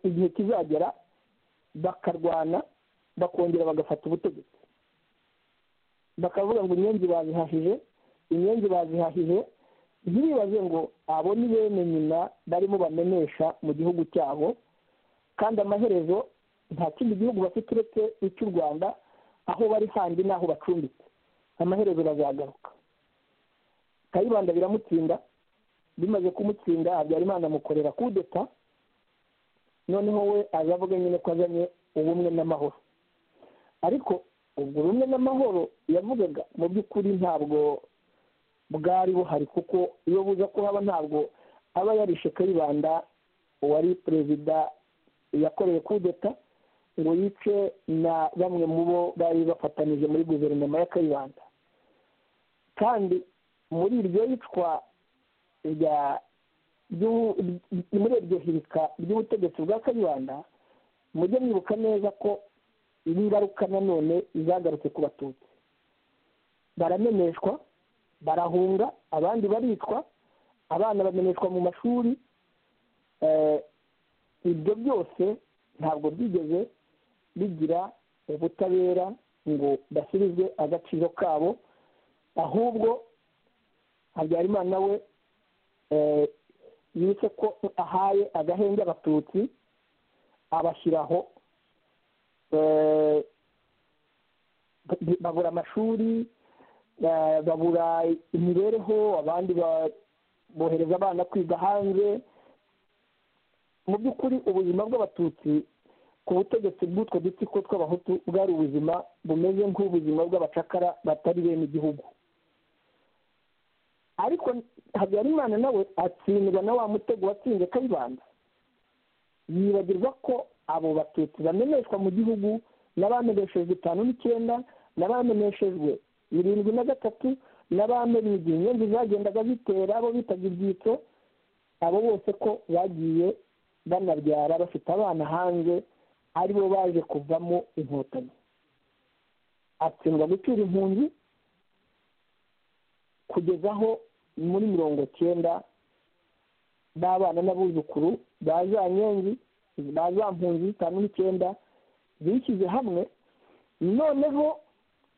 igihe kizagera bakarwana bakongera bagafata ubutegetsi bakavuga ngo inyenzi bazihahije inyenzi bazihahije ntibibaze ngo abo ni bene nyina barimo bamenesha mu gihugu cyabo kandi amaherezo nta kindi gihugu bafite uretse icy'u rwanda aho bari handi n'aho bacumbitse amaherezo bazagaruka kayibanda biramutsinda bimaze kumutsinda habyarimana amukorera kudeta noneho we aza avuga nyine ko azanye ubumwe n'amahoro ariko ubwo bumwe n'amahoro yavugaga mu by'ukuri ntabwo bwari buhari kuko iyo buza kuhaba ntabwo aba yarishe kayibanda uwari perezida yakoreye kudeta ngo yice na bamwe mu bo bari bafatanije muri guverinoma ya kayibanda kandi muri iryo yicwa rya muri iryo hirika ry'ubutegetsi bwa kayibanda mujye mwibuka neza ko ingaruka nanone zagarutse ku batutsi barameneshwa barahunga abandi baricwa abana bameneshwa mu mashuri ibyo byose ntabwo byigeze bigira ubutabera ngo basubizwe agaciro kabo ahubwo habyarimana we yibutse ko ahaye agahenge abatutsi abashyiraho babura amashuri babura imibereho abandi bohereza abana kwiga hanze mu by'ukuri ubuzima bw'abatutsi ku butegetsi bw'utwo dutsiko tw'abahutu bwari ubuzima bumeze nk'ubuzima bw'abacakara batari bene igihugu ariko habyarimana nawe atsindwa na wa mutego watsinze kayibanda yibagirwa ko abo batutsi bameneshwa mu gihugu n'abameneshejwe itanu n'icyenda n'abameneshejwe irindwi na gatatu n'abamenyijwe inyenzi zagendaga zitera abo bitaga ibyitso abo bose ko bagiye banabyara bafite abana hanze ari bo baje kuvamo inkotanyi atsindwa gucira impunzi kugeza aho muri mirongo cyenda n'abana n'abuzukuru ba za nyenzi ba za mpunzi zitanu n'icyenda bishyize hamwe noneho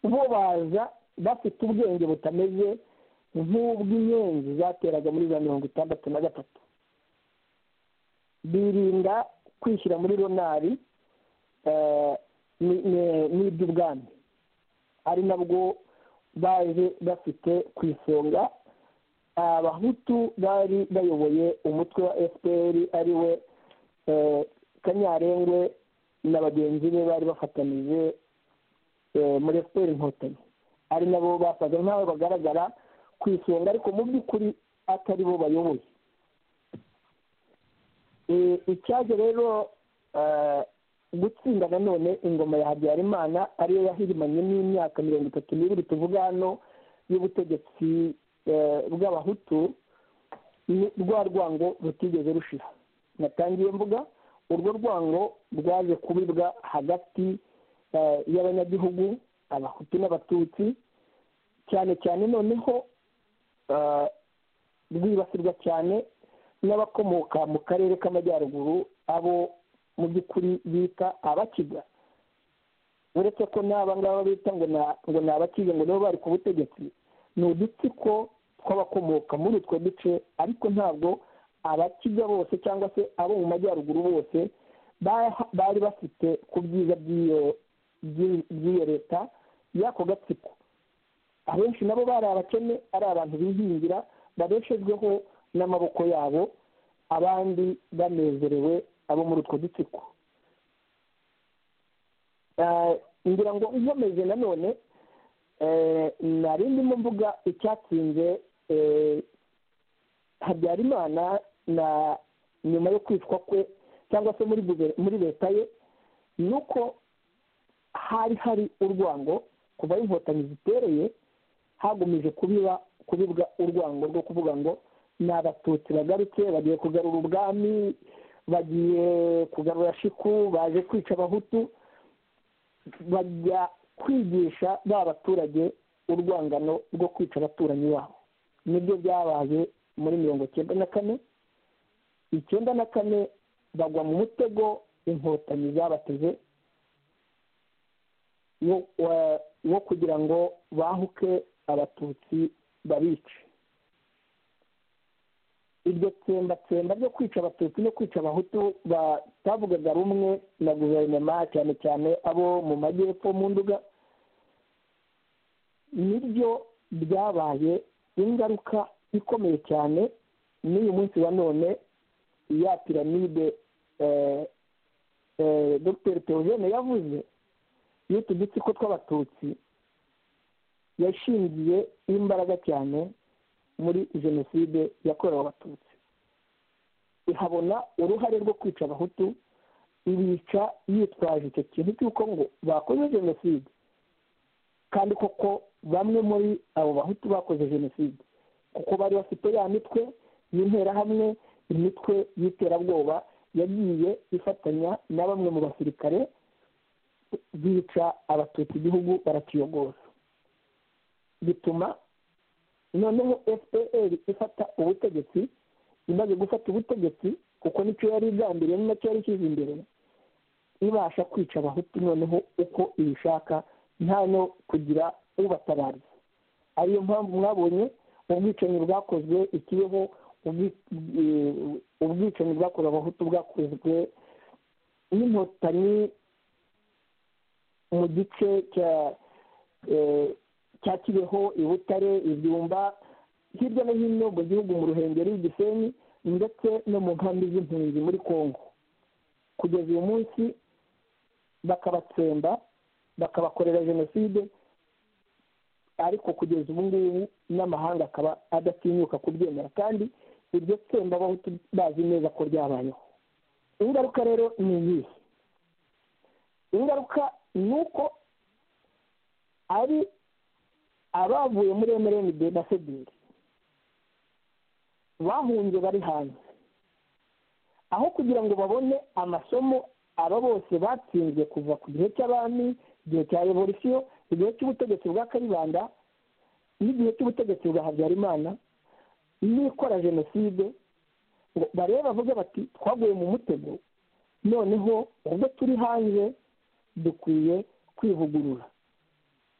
bo baza bafite ubwenge butameze nk'ubw'inyenzi zateraga muri za mirongo itandatu na gatatu birinda kwishyira muri ronari n'iby'ubwami ari nabwo baje bafite ku isonga abahutu bari bayoboye umutwe wa fpr ari we kanyarengwe na bagenzi be bari bafatanije muri fpr inkotanyi ari nabo basaga nk'aho bagaragara ku isonga ariko mu by'ukuri atari bo bayoboye icyaje rero gutsinda nanone ingoma ya habyarimana ariyo yahirimanye n'imyaka mirongo itatu n'ibiri tuvuga hano y'ubutegetsi bw'abahutu rwa rwango rutigeze rushira natangiye mvuga urwo rwango rwaje kubibwa hagati y'abanyagihugu abahutu n'abatutsi cyane cyane noneho rwibasirwa cyane n'abakomoka mu karere k'amajyaruguru abo mu by'ukuri bita abakiga uretse ko n'aba ngaba bita ngo ni abakiga ngo nibo bari ku butegetsi ni udutsiko tw'abakomoka muri utwo duce ariko ntabwo abakiga bose cyangwa se abo mu majyaruguru bose bari bafite ku byiza by'iyo leta y'ako gatsiko abenshi nabo bari abakene ari abantu bihingira babeshejweho n'amaboko yabo abandi banezerewe abo muri utwo dutsiko ngira ngo nkomeze nanone nari ndimo mvuga icyatsinze habyarimana na nyuma yo kwicwa kwe cyangwa se muri muri leta ye ni uko hari hari urwango kuva aho inkotanyi zitereye hagumije kubiba kubibwa urwango rwo kuvuga ngo ni abatutsi bagarutse bagiye kugarura ubwami bagiye kugarura shiku baje kwica abahutu bajya kwigisha ba baturage urwangano rwo kwica abaturanyi babo nibyo byabaye muri mirongo icyenda na kane icyenda na kane bagwa mu mutego inkotanyi zabateze wo kugira ngo bahuke abatutsi babice iryo tsembatsemba ryo kwica abatutsi no kwica abahutu batavugaga rumwe na guverinoma cyane cyane abo mu majyepfo mu nduga nibyo byabaye ingaruka ikomeye cyane n'uyu munsi wa none ya piramide dogiteri teogene yavuze iyo tugitse ko tw'abatutsi yashingiye imbaraga cyane muri jenoside yakorewe abatutsi ihabona uruhare rwo kwica abahutu ibica yitwaje icyo kintu cy'uko ngo bakoze jenoside kandi koko bamwe muri abo bahutu bakoze jenoside kuko bari bafite ya mitwe y'interahamwe imitwe y'iterabwoba yagiye ifatanya na bamwe mu basirikare bica abatutsi igihugu barakiyogoza bituma noneho fpr ifata ubutegetsi imaze gufata ubutegetsi kuko nicyo yari igambiriye ni nacyo yari ishyize imbere ibasha kwica abahutu noneho uko ibishaka nta no kugira ubatabariza ariyo mpamvu mwabonye ubwicanyi bwakozwe ikibeho ubwicanyi bwakorewe abahutu bwakozwe n'inkotanyi mu gice cya kibeho i butare ibyumba hirya no hino mu gihugu mu ruhengeri igisenyi ndetse no mu nkambi z'impunzi muri congo kugeza uyu munsi bakabatsemba bakabakorera jenoside ariko kugeza ubu ngubu n'amahanga akaba adatinyuka kubyemera kandi iryo tsemba abahutu bazi neza ko ryabayeho ingaruka rero ni iyihe ingaruka ni uko ari abavuye muri mrnd na federi bahunze bari hanze aho kugira ngo babone amasomo aba bose batsinzwe kuva ku gihe cy'abami igihe cya revolisiyo igihe cy'ubutegetsi bwa karibanda n'igihe cy'ubutegetsi bwa habyarimana n'ikora jenoside ngo barebe bavuge bati twaguye mu mutego noneho ubwo turi hanze dukwiye kwivugurura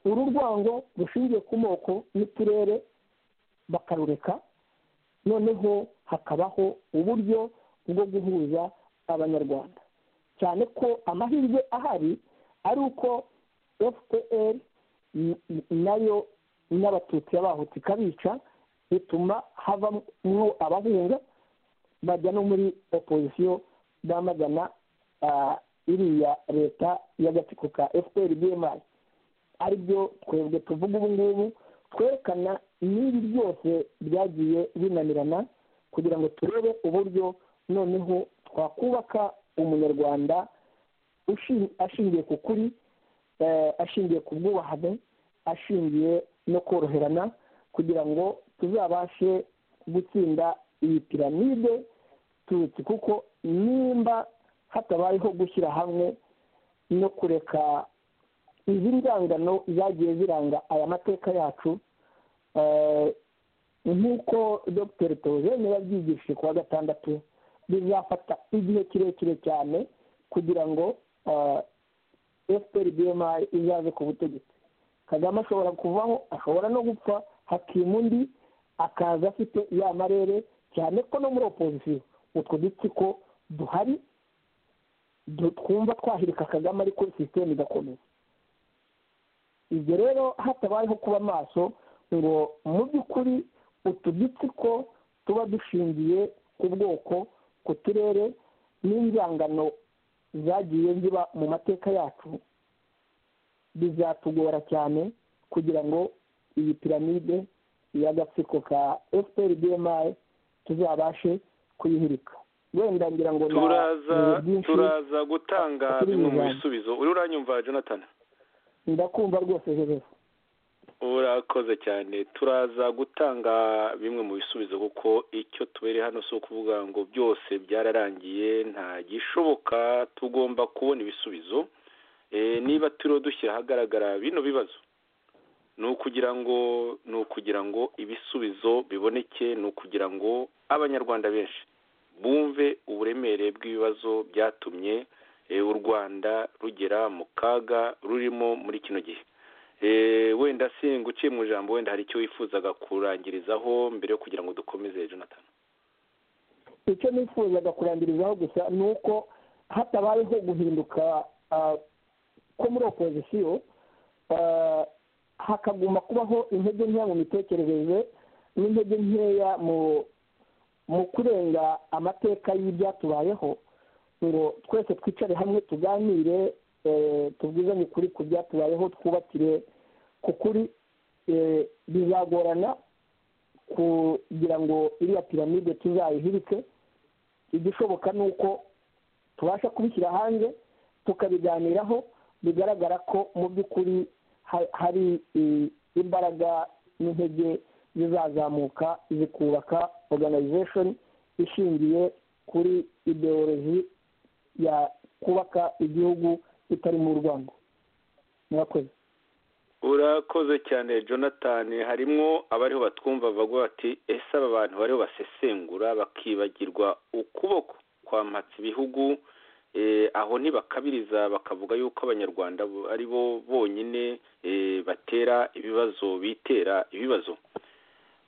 uru rwango rushingiye ku moko n'uturere bakarureka noneho hakabaho uburyo bwo guhuza abanyarwanda cyane ko amahirwe ahari ari uko fpr nayo n'abatutsi y'abahutse ikabica bituma havamwo abahunga bajya no muri opozisiyo bamagana iriya leta y'agatsiko ka fpr bmi aribyo twebwe tuvuga ubu ngubu twerekana n'ibi byose byagiye binanirana kugira ngo turebe uburyo noneho twakubaka umunyarwanda ashingiye ku kuri ashingiye ku bwubahane ashingiye no koroherana kugira ngo tuzabashe gutsinda iyi piramide tutsi kuko nimba hatabayeho gushyira hamwe no kureka izi ngangano zagiye ziranga aya mateka yacu nk'uko dr teogene yabyigishije ku wa gatandatu bizafata igihe kirekire cyane kugira ngo fpr bmi izaze ku butegetsi kagame ashobora kuvaho ashobora no gupfa hakima undi akaza afite ya marere cyane ko no muri opozisiyo utwo dutsiko duhari twumva twahirika kagame ariko sisiteme igakomeza ibyo rero hatabayeho kuba maso ngo mu by'ukuri utu dutsiko tuba dushingiye ku bwoko ku turere n'inzangano zagiye ziba mu mateka yacu bizatugora cyane kugira ngo iyi piramide y'agatsiko ka fpr bmi tuzabashe kuyihirika wenda ngira ngo turaza turaza gutanga bimwe mu bisubizo uri uranyumva jonathan ndakumva rwose joseph urakoze cyane turaza gutanga bimwe mu bisubizo kuko icyo tubere hano si ukuvuga ngo byose byararangiye nta gishoboka tugomba kubona ibisubizo niba turiho dushyira ahagaragara bino bibazo ni ukugira ngo ni ukugira ngo ibisubizo biboneke ni ukugira ngo abanyarwanda benshi bumve uburemere bw'ibibazo byatumye u rwanda rugera mu kaga rurimo muri kino gihe wenda singa uciye mu ijambo wenda hari icyo wifuzaga kurangirizaho mbere yo kugira ngo dukomeze jonathan icyo nifuzaga kurangirizaho gusa ni uko hatabayeho guhinduka ko muri opozisiyo hakaguma kubaho intege nkeya mu mitekerereze n'intege nkeya mu mu kurenga amateka y'ibyatubayeho ngo twese twicare hamwe tuganire tubwizanye ukuri ku byatubayeho twubakire ku kuri bizagorana kugira ngo iriya piramide tuzayihirike igishoboka ni uko tubasha kubishyira hanze tukabiganiraho bigaragara ko mu by'ukuri hari imbaraga n'intege zizazamuka zikubaka organization ishingiye kuri ideoloji ya kubaka igihugu itarimo urwango murakoze urakoze cyane jonathan harimo abariho batwumva bavuga bati ese aba bantu bariho basesengura bakibagirwa ukuboko kwampatse ibihugu aho ntibakabiriza bakavuga yuko abanyarwanda ari bo bonyine batera ibibazo bitera ibibazo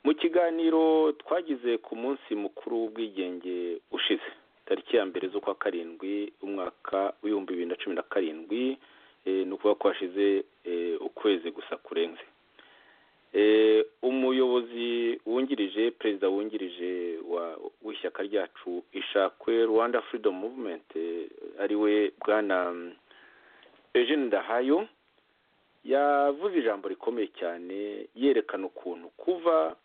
mu kiganiro twagize ku munsi mukuru w'ubwigenge ushize tariki ya mbere z'ukwa karindwi umwaka w'ibihumbi bibiri na cumi na karindwi ni ukuvuga ko hashize ukwezi gusa kurenze umuyobozi wungirije perezida wungirije w'ishyaka ryacu ishakwe rwanda freedom movement ariwe bwana eugene ndahayo yavuze ijambo rikomeye cyane yerekana ukuntu kuva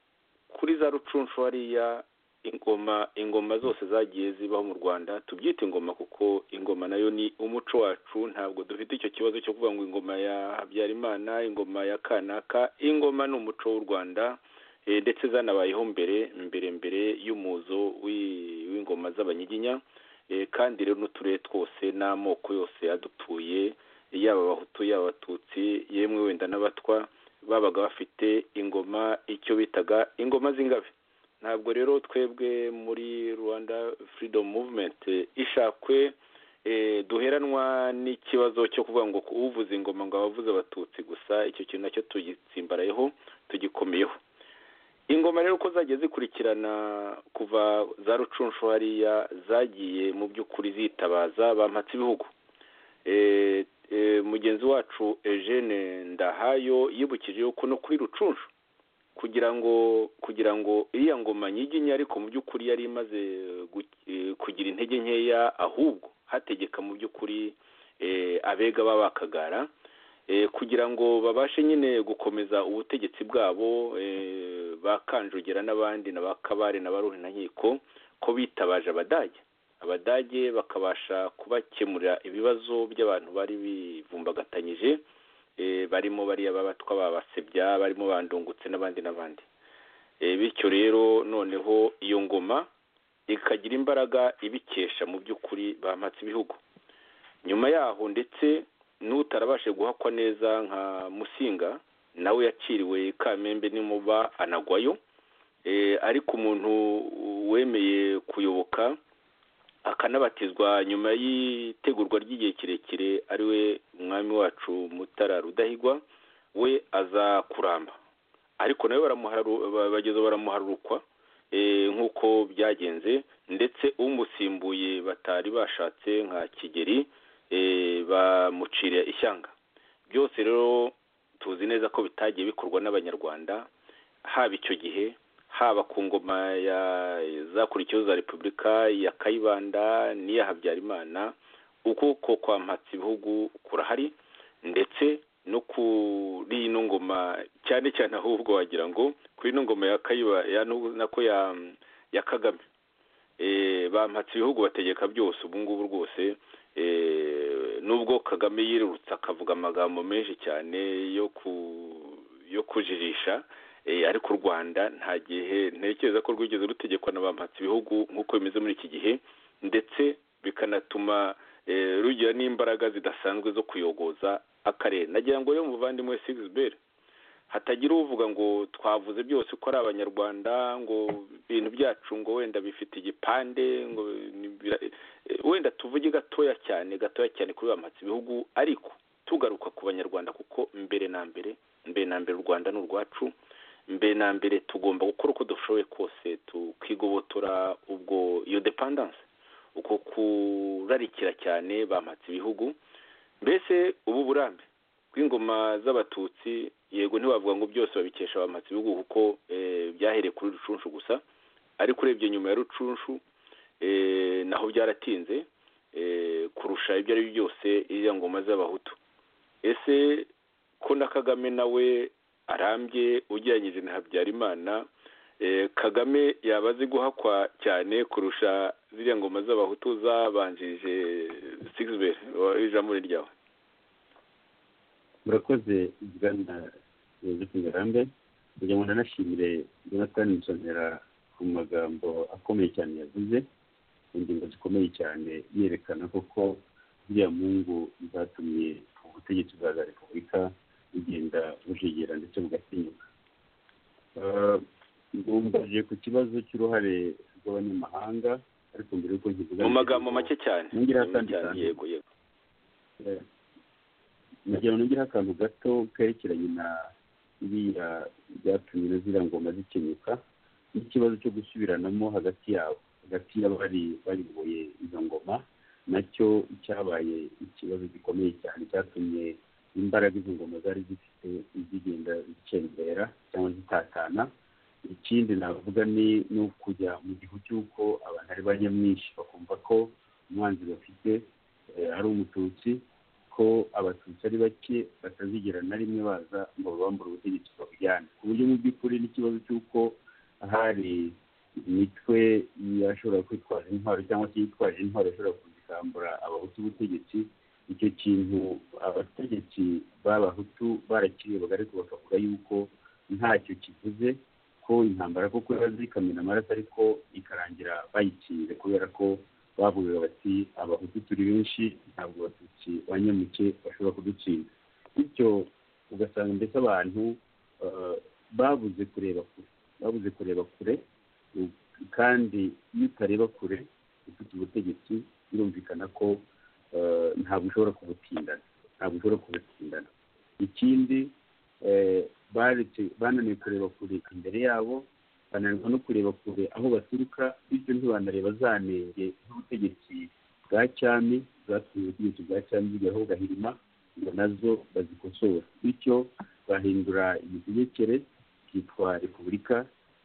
kuri za rucunshu hariya ingoma ingoma zose zagiye zibaho mu rwanda tubyita ingoma kuko ingoma nayo ni umuco wacu ntabwo dufite icyo kibazo cyo kuvuga ngo ingoma ya habyarimana ingoma ya kanaka ingoma ni umuco w'u rwanda ndetse zanabayeho mbere mbere mbere y'umuzo w'ingoma z'abanyiginya kandi rero n'uturere twose n'amoko yose adutuye yaba abahutu yaba abatutsi yemwe wenda n'abatwa babaga bafite ingoma icyo bitaga ingoma z'ingabe ntabwo rero twebwe muri rwanda freedom movement ishakwe duheranwa n'ikibazo cyo kuvuga ngo uvuze ingoma ngo abavuze abatutsi gusa icyo kintu nacyo tugitsimbarayeho tugikomeyeho ingoma rero uko zagiye zikurikirana kuva za rucunshu hariya zagiye mu by'ukuri zitabaza bampatse ibihugu mugenzi wacu eugene ndahayo yibukije yuko no kuri rucunshu kugira ngo kugira ngo iriya ngoma nyiginya ariko mu by'ukuri yari imaze kugira intege nkeya ahubwo hategeka mu by'ukuri abega baba bakagara kugira ngo babashe nyine gukomeza ubutegetsi bwabo ba kanjogera n'abandi na ba kabare na baruhe na nkiko ko bitabaje abadage abadage bakabasha kubakemurira ibibazo by'abantu bari bivumbagatanyije barimo bariya babatwa babasebya barimo bandungutse n'abandi n'abandi bityo rero noneho iyo ngoma ikagira imbaraga ibikesha mu by'ukuri bampatse ibihugu nyuma yaho ndetse n'utarabashe guhakwa neza nka musinga nawe yaciriwe kamembe nimuba anagwayo ariko umuntu wemeye kuyoboka akanabatizwa nyuma y'itegurwa ry'igihe kirekire ariwe umwami wacu mutara rudahigwa we aza kuramba ariko nawe bageze baramuharurukwa nk'uko byagenze ndetse umusimbuye batari bashatse nka kigeri bamucira ishyanga byose rero tuzi neza ko bitagiye bikorwa n'abanyarwanda haba icyo gihe haba ku ngoma ya zakurikiyeho za repubulika ya kayibanda n'iya habyarimana ukuboko kwa mpatse ibihugu kurahari ndetse no kuri ino ngoma cyane cyane ahubwo wagira ngo kuri ino ngoma ya kayiba nako ya kagame bampatse ibihugu bategeka byose ubu ngubu rwose nubwo kagame yirutse akavuga amagambo menshi cyane yo kujirisha ariko u rwanda nta gihe ntekereza ko rwigeze rutegekwa na ba ibihugu nk'uko bimeze muri iki gihe ndetse bikanatuma rugira n'imbaraga zidasanzwe zo kuyogoza akarere nagira ngo rero muvandimwe sigisi hatagira uvuga ngo twavuze byose ko ari abanyarwanda ngo ibintu byacu ngo wenda bifite igipande ngo wenda tuvuge gatoya cyane gatoya cyane kuri ba ibihugu ariko tugaruka ku banyarwanda kuko mbere na mbere mbere na mbere u rwanda ni urwacu mbere na mbere tugomba gukora uko dushoboye kose tukigobotora ubwo iyo depandanse uko kurarikira cyane bamatse ibihugu mbese ubu burambe kw'ingoma z'abatutsi yego ntiwavuga ngo byose babikesha abamatsibihugu kuko eh, byahereye kuri rucunshu gusa ariko urebye nyuma ya rucunshu eh, naho byaratinze eh, kurusha ibyo ari byo byose iriya ngoma z'abahutu ese ko na kagame nawe arambye ugereranyije na habyarimana Eh, kagame yaba azi guhakwa cyane kurusha ziriya ngoma z'abahutu zabanjije sigiziberi ijambo ni ryawe murakoze bwana yozefu ngarambe kugira ngo nanashimire jonathan nsonera ku magambo akomeye cyane yavuze ingingo zikomeye cyane yerekana koko ziriya mungu zatumye ubutegetsi bwa za repubulika bugenda bujegera ndetse bugatinyuka Eh, bwumvije ku kibazo cy'uruhare rw'abanyamahanga ariko mbere y'uko nkivuga mu magambo make cyane Nongeraho Make kandi cyane, kandi. yego yego ngira nongere akantu gato kerekeranye na biriya byatumye na ziriya ngoma zikenyuka n'ikibazo cyo gusubiranamo hagati yabo hagati y'abari bayoboye izo ngoma nacyo cyabaye ikibazo gikomeye cyane cyatumye imbaraga izo ngoma zari zifite zigenda zikendera cyangwa zitatana ikindi navuga ni ni ukujya mu gihu cy'uko abantu ari banyamwinshi bakumva ko umwanzi bafite eh, ari umututsi ko abatutsi ari bake batazigera na rimwe baza ngo babambure ubutegetsi babujyane ku buryo mu by'ukuri n'ikibazo cy'uko hari imitwe yashobora kwitwaza intwaro cyangwa se yitwaje intwaro ishobora kuzikambura abahutu ubutegetsi icyo kintu abategetsi b'abahutu barakirebaga ariko bakavuga yuko ntacyo kivuze ko intambara koko zikamena amaraso ariko ikarangira bayitsinze kubera ko bavugaga bati abahutu turi benshi ntabwo abatutsi ba nyamuke bashobora kudutsinda bityo ugasanga mbese abantu eh, babuze kureba kure babuze kureba kure u- kandi iyo utareba kure ufite ubutegetsi birumvikana ko eh, ntabwo ushobora kubutindana ntabwo ushobora kubutindana ikindi eh, baretse bananiwe kureba kure imbere yabo bananirwa no kureba kure aho baturuka bityo ntibanareba za ntege z'ubutegetsi bwa cyami zatumye ubutegetsi bwa cyami bujyaho gahirima ngo nazo bazikosora bityo bahindura imitegekere ikitwa repubulika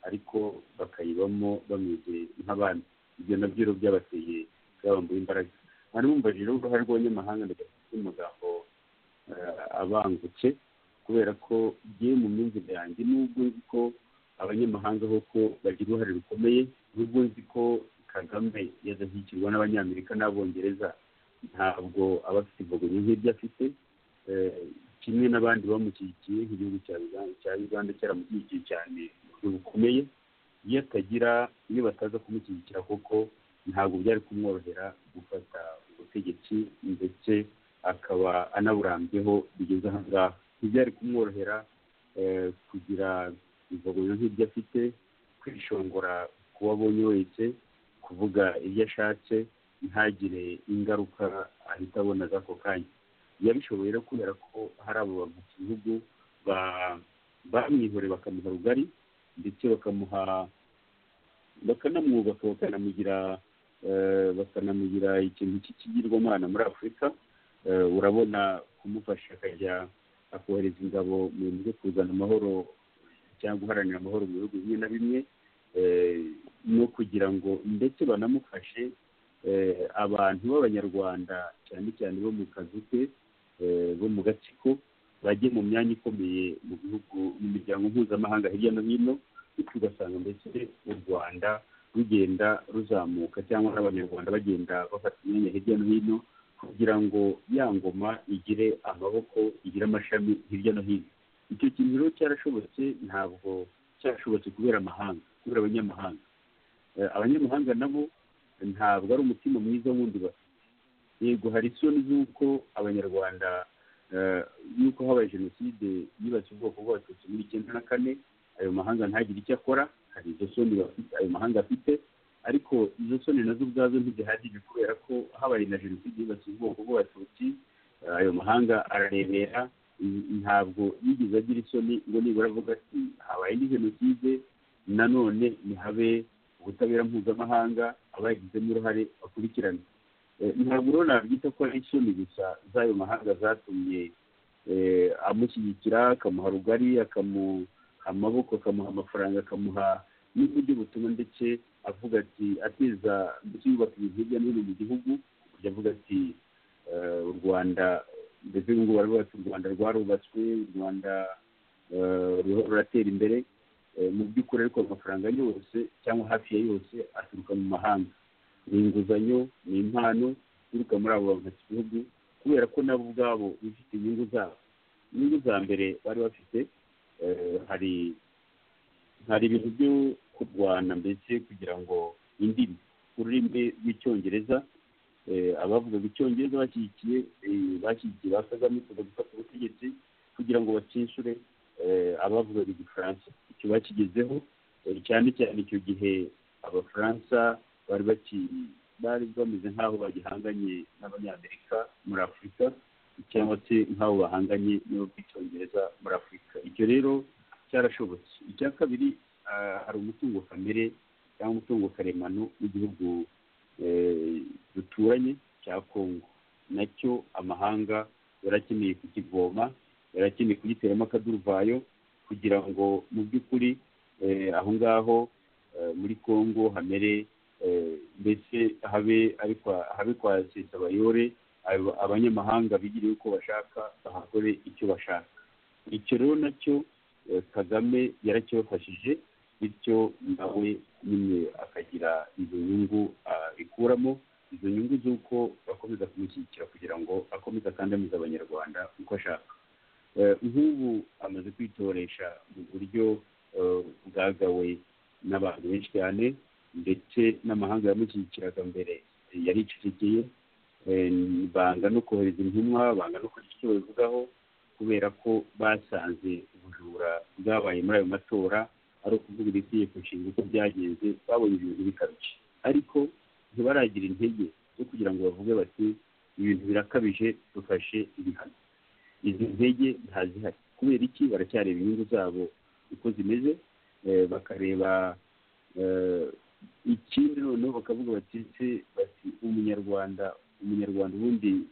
ariko bakayibamo bameze nk'abandi ibyo nabyo rero byabateye byabambuye imbaraga hano bumva rero uruhare rw'abanyamahanga ndetse amagambo eh, abangutse kubera ko ngiye mu myumvire yanjye nubwo nzi ko abanyamahanga koko bagira uruhare rukomeye nubwo nzi ko kagame yadashyikirwa n'abanyamerika n'abongereza ntabwo aba afite imbogamizi nk'ibyo afite Eh, kimwe n'abandi bamushyigikiye nk'igihugu cya Uganda- cya uganda cyaramushyigikiye cyane mu buryo bukomeye iyo atagira iyo bataza kumushyigikira koko ntabwo byari kumworohera gufata ubutegetsi ndetse akaba anaburambyeho bigeze aha ngaha ntibyari kumworohera eh, kugira imvugurura nk'ibyo afite kwishongora ku wo abonye wese kuvuga ibyo ashatse ntagire ingaruka ahita abona z'ako kanya yabishoboye rero kubera ko hari abo mu gihugu ba- bamwihoreye bakamuha rugari ndetse bakamuha bakanamwubaka bakanamugira eh, bakanamugira ikintu cy'ikigirwamana muri afurika Eh, urabona kumufasha akajya akohereza ingabo mu bintu byo kuzana amahoro cyangwa guharanira amahoro mu bihugu bimwe na bimwe eh, no kugira ngo ndetse banamufashe eh, abantu b'abanyarwanda cyane cyane bo mu kazi ke eh, bo mu gatsiko bajye mu myanya ikomeye mu bihugu mu miryango mpuzamahanga hirya no hino bityo ugasanga mbese u rwanda rugenda ruzamuka cyangwa n'abanyarwanda bagenda bafata imyanya hirya no hino kugira ngo ya ngoma igire amaboko igire amashami hirya no hino icyo kintu rero cyarashobotse ntabwo cyarashobotse kubera amahanga kubera abanyamahanga Eh, abanyamahanga nabo ntabwo ari umutima mwiza wundi bafite yego hari isoni z'uko abanyarwanda eh, y'uko habaye jenoside yibasiye ubwoko bw'abatutsi muri icyenda na kane ayo mahanga ntagire icyo akora hari izo soni bafite ayo mahanga afite ariko izo soni nazo ubwazo ntizihagije kubera ko habaye na jenoside yibasiye ubwoko bw'abatutsi eh, ayo mahanga ararebera n- ntabwo yigeze agira isoni ngo nibura avuga ati habaye ni jenoside nanone nihabe ubutabera mpuzamahanga abagizemo uruhare bakurikirana Eh, ntabwo rero nabyita ko ari isoni gusa z'ayo mahanga zatumye eh, amushyigikira akamuha rugari akamuha amaboko akamuha amafaranga akamuha n'uburyo butumwa ndetse avuga ati ateza ndetse yubaka ibintu hirya no hino mu gihugu kujya avuga ati eh, u rwanda mbese ubu ngubu baravuga ati u rwanda rwarubatswe u rwanda eh, ruriho ruratera imbere Eh, mu by'ukuri ariko amafaranga yose cyangwa hafi ya yose aturuka mu mahanga ni inguzanyo ni impano ituruka muri abo bantu gihugu kubera ko nabo ubwabo bifite inyungu zabo inyungu za mbere bari bafite eh, hari hari ibintu byo kurwana mbese kugira ngo indimi ururimi rw'icyongereza eh, abavugaga icyongereza bashyigikiye eh, bashyigikiye ba kagame kuza gufata ubutegetsi kugira ngo bacinshure eh, abavugaga igifaransa icyo bakigezeho eh, cyane cyane icyo gihe abafaransa bari baki- bari bameze nk'aho bagihanganye n'abanyamerika muri afurika cyangwa se nk'aho bahanganye n'abo bw'icyongereza muri afurika icyo rero cyarashobotse icya kabiri ah, hari umutungo kamere cyangwa umutungo karemano w'igihugu eh, duturanye cya kongo nacyo amahanga yarakeneye kukivoma yarakeneye kugiteramo akaduruvayo kugira ngo mu by'ukuri eh, aho ngaho eh, muri kongo hamere eh, mbese habe ari kwa- habe kwa sesabayore aba- abanyamahanga bigire uko bashaka bahakore icyo bashaka icyo rero nacyo eh, kagame yarakibafashije bityo nawe nyine akagira izo nyungu ah, ikuramo izo nyungu z'uko bakomeza kumushyigikira kugira ngo akomeze akandamiza abanyarwanda uko ashaka Eh, nk'ubu amaze kwitoresha mu buryo eh, bwagawe n'abantu benshi cyane ndetse n'amahanga yamushyigikiraga mbere eh, yaricecekeye eh, banga no kohereza intumwa banga no kugira icyo babivugaho kubera ko basanze ubujura bwabaye muri ayo matora ari ukuvuga itegeko nshinga uko byagenze babonye ibintu bikarushye ariko ntibaragira intege zo kugira ngo bavuge bati ibintu birakabije dufashe ibihano izi ntege ntazihari kubera iki baracyareba inyungu zabo uko zimeze eh, bakareba eh, ikindi noneho bakavuga bati se bati umunyarwanda umunyarwanda ubundi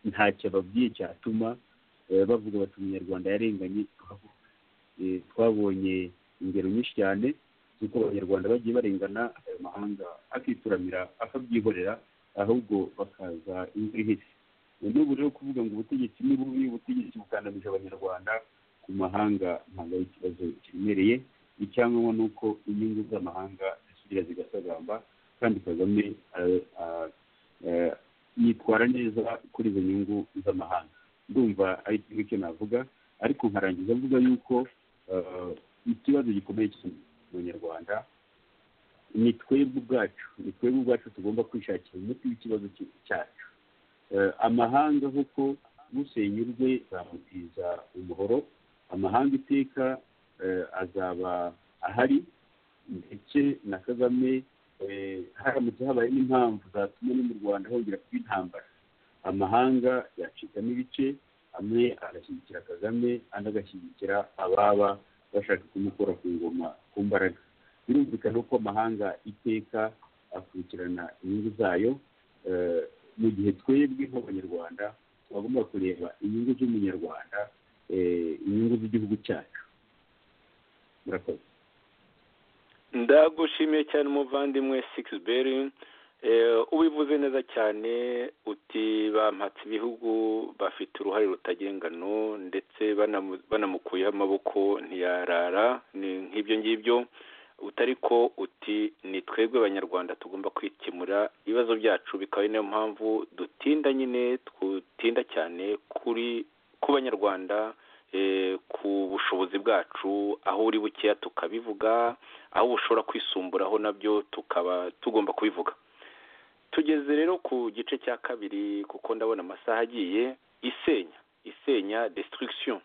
ntacyo ababwiye cyatuma eh, bavuga bati umunyarwanda yarenganye tuhaguruke." Eh, twabonye ingero nyinshi cyane z'uko abanyarwanda bagiye barengana ayo mahanga akituramira akabyihorera ahubwo bakaza imvura ihise n'ubu rero kuvuga ngo ubutegetsi ni bubi ubutegetsi bukandamije abanyarwanda ku mahanga ntabwo ari ikibazo kiremereye icyangombwa ni uko inyungu z'amahanga zisubira zigasagamba kandi kagame eh, ah, eh, yitwara neza kuri izo nyungu z'amahanga ndumva ari kimwe cyo navuga ariko nkarangiza mvuga yuko eh, ikibazo gikomeye cyane mu banyarwanda ni twebwe ubwacu ni twebwe ubwacu tugomba kwishakira umuti w'ikibazo ki- cyacu Eh, amahanga kuko usenya urwe zamutiza umuhoro amahanga iteka eh, azaba ahari ndetse na kagame eh, haramutse habaye n'impamvu zatuma no mu rwanda hongera kuba intambara amahanga yacikamo ibice amwe agashyigikira kagame andi agashyigikira ababa bashaka kumukora ku ngoma ku mbaraga birumvikana ko amahanga iteka akurikirana inyungu zayo eh, mu gihe twebwe nk'abanyarwanda twagomba kureba inyungu z'umunyarwanda eh, inyungu z'igihugu cyacu murakoze ndagushimiye cyane umuvandimwe sikisi beri ubivuze neza cyane uti bampatse ibihugu bafite uruhare rutagira ingano ndetse banamu- banamukuyeho amaboko ntiyarara ni nk'ibyo ngibyo utari ko uti ni twebwe abanyarwanda tugomba kwikemura ibibazo byacu bikaba ari nayo mpamvu dutinda nyine twutinda cyane kuri ku banyarwanda eh, ku bushobozi bwacu aho uri bukeya tukabivuga aho bushobora kwisumburaho nabyo tukaba tugomba kubivuga tugeze rero ku gice cya kabiri kuko ndabona amasaha agiye isenya isenya destruction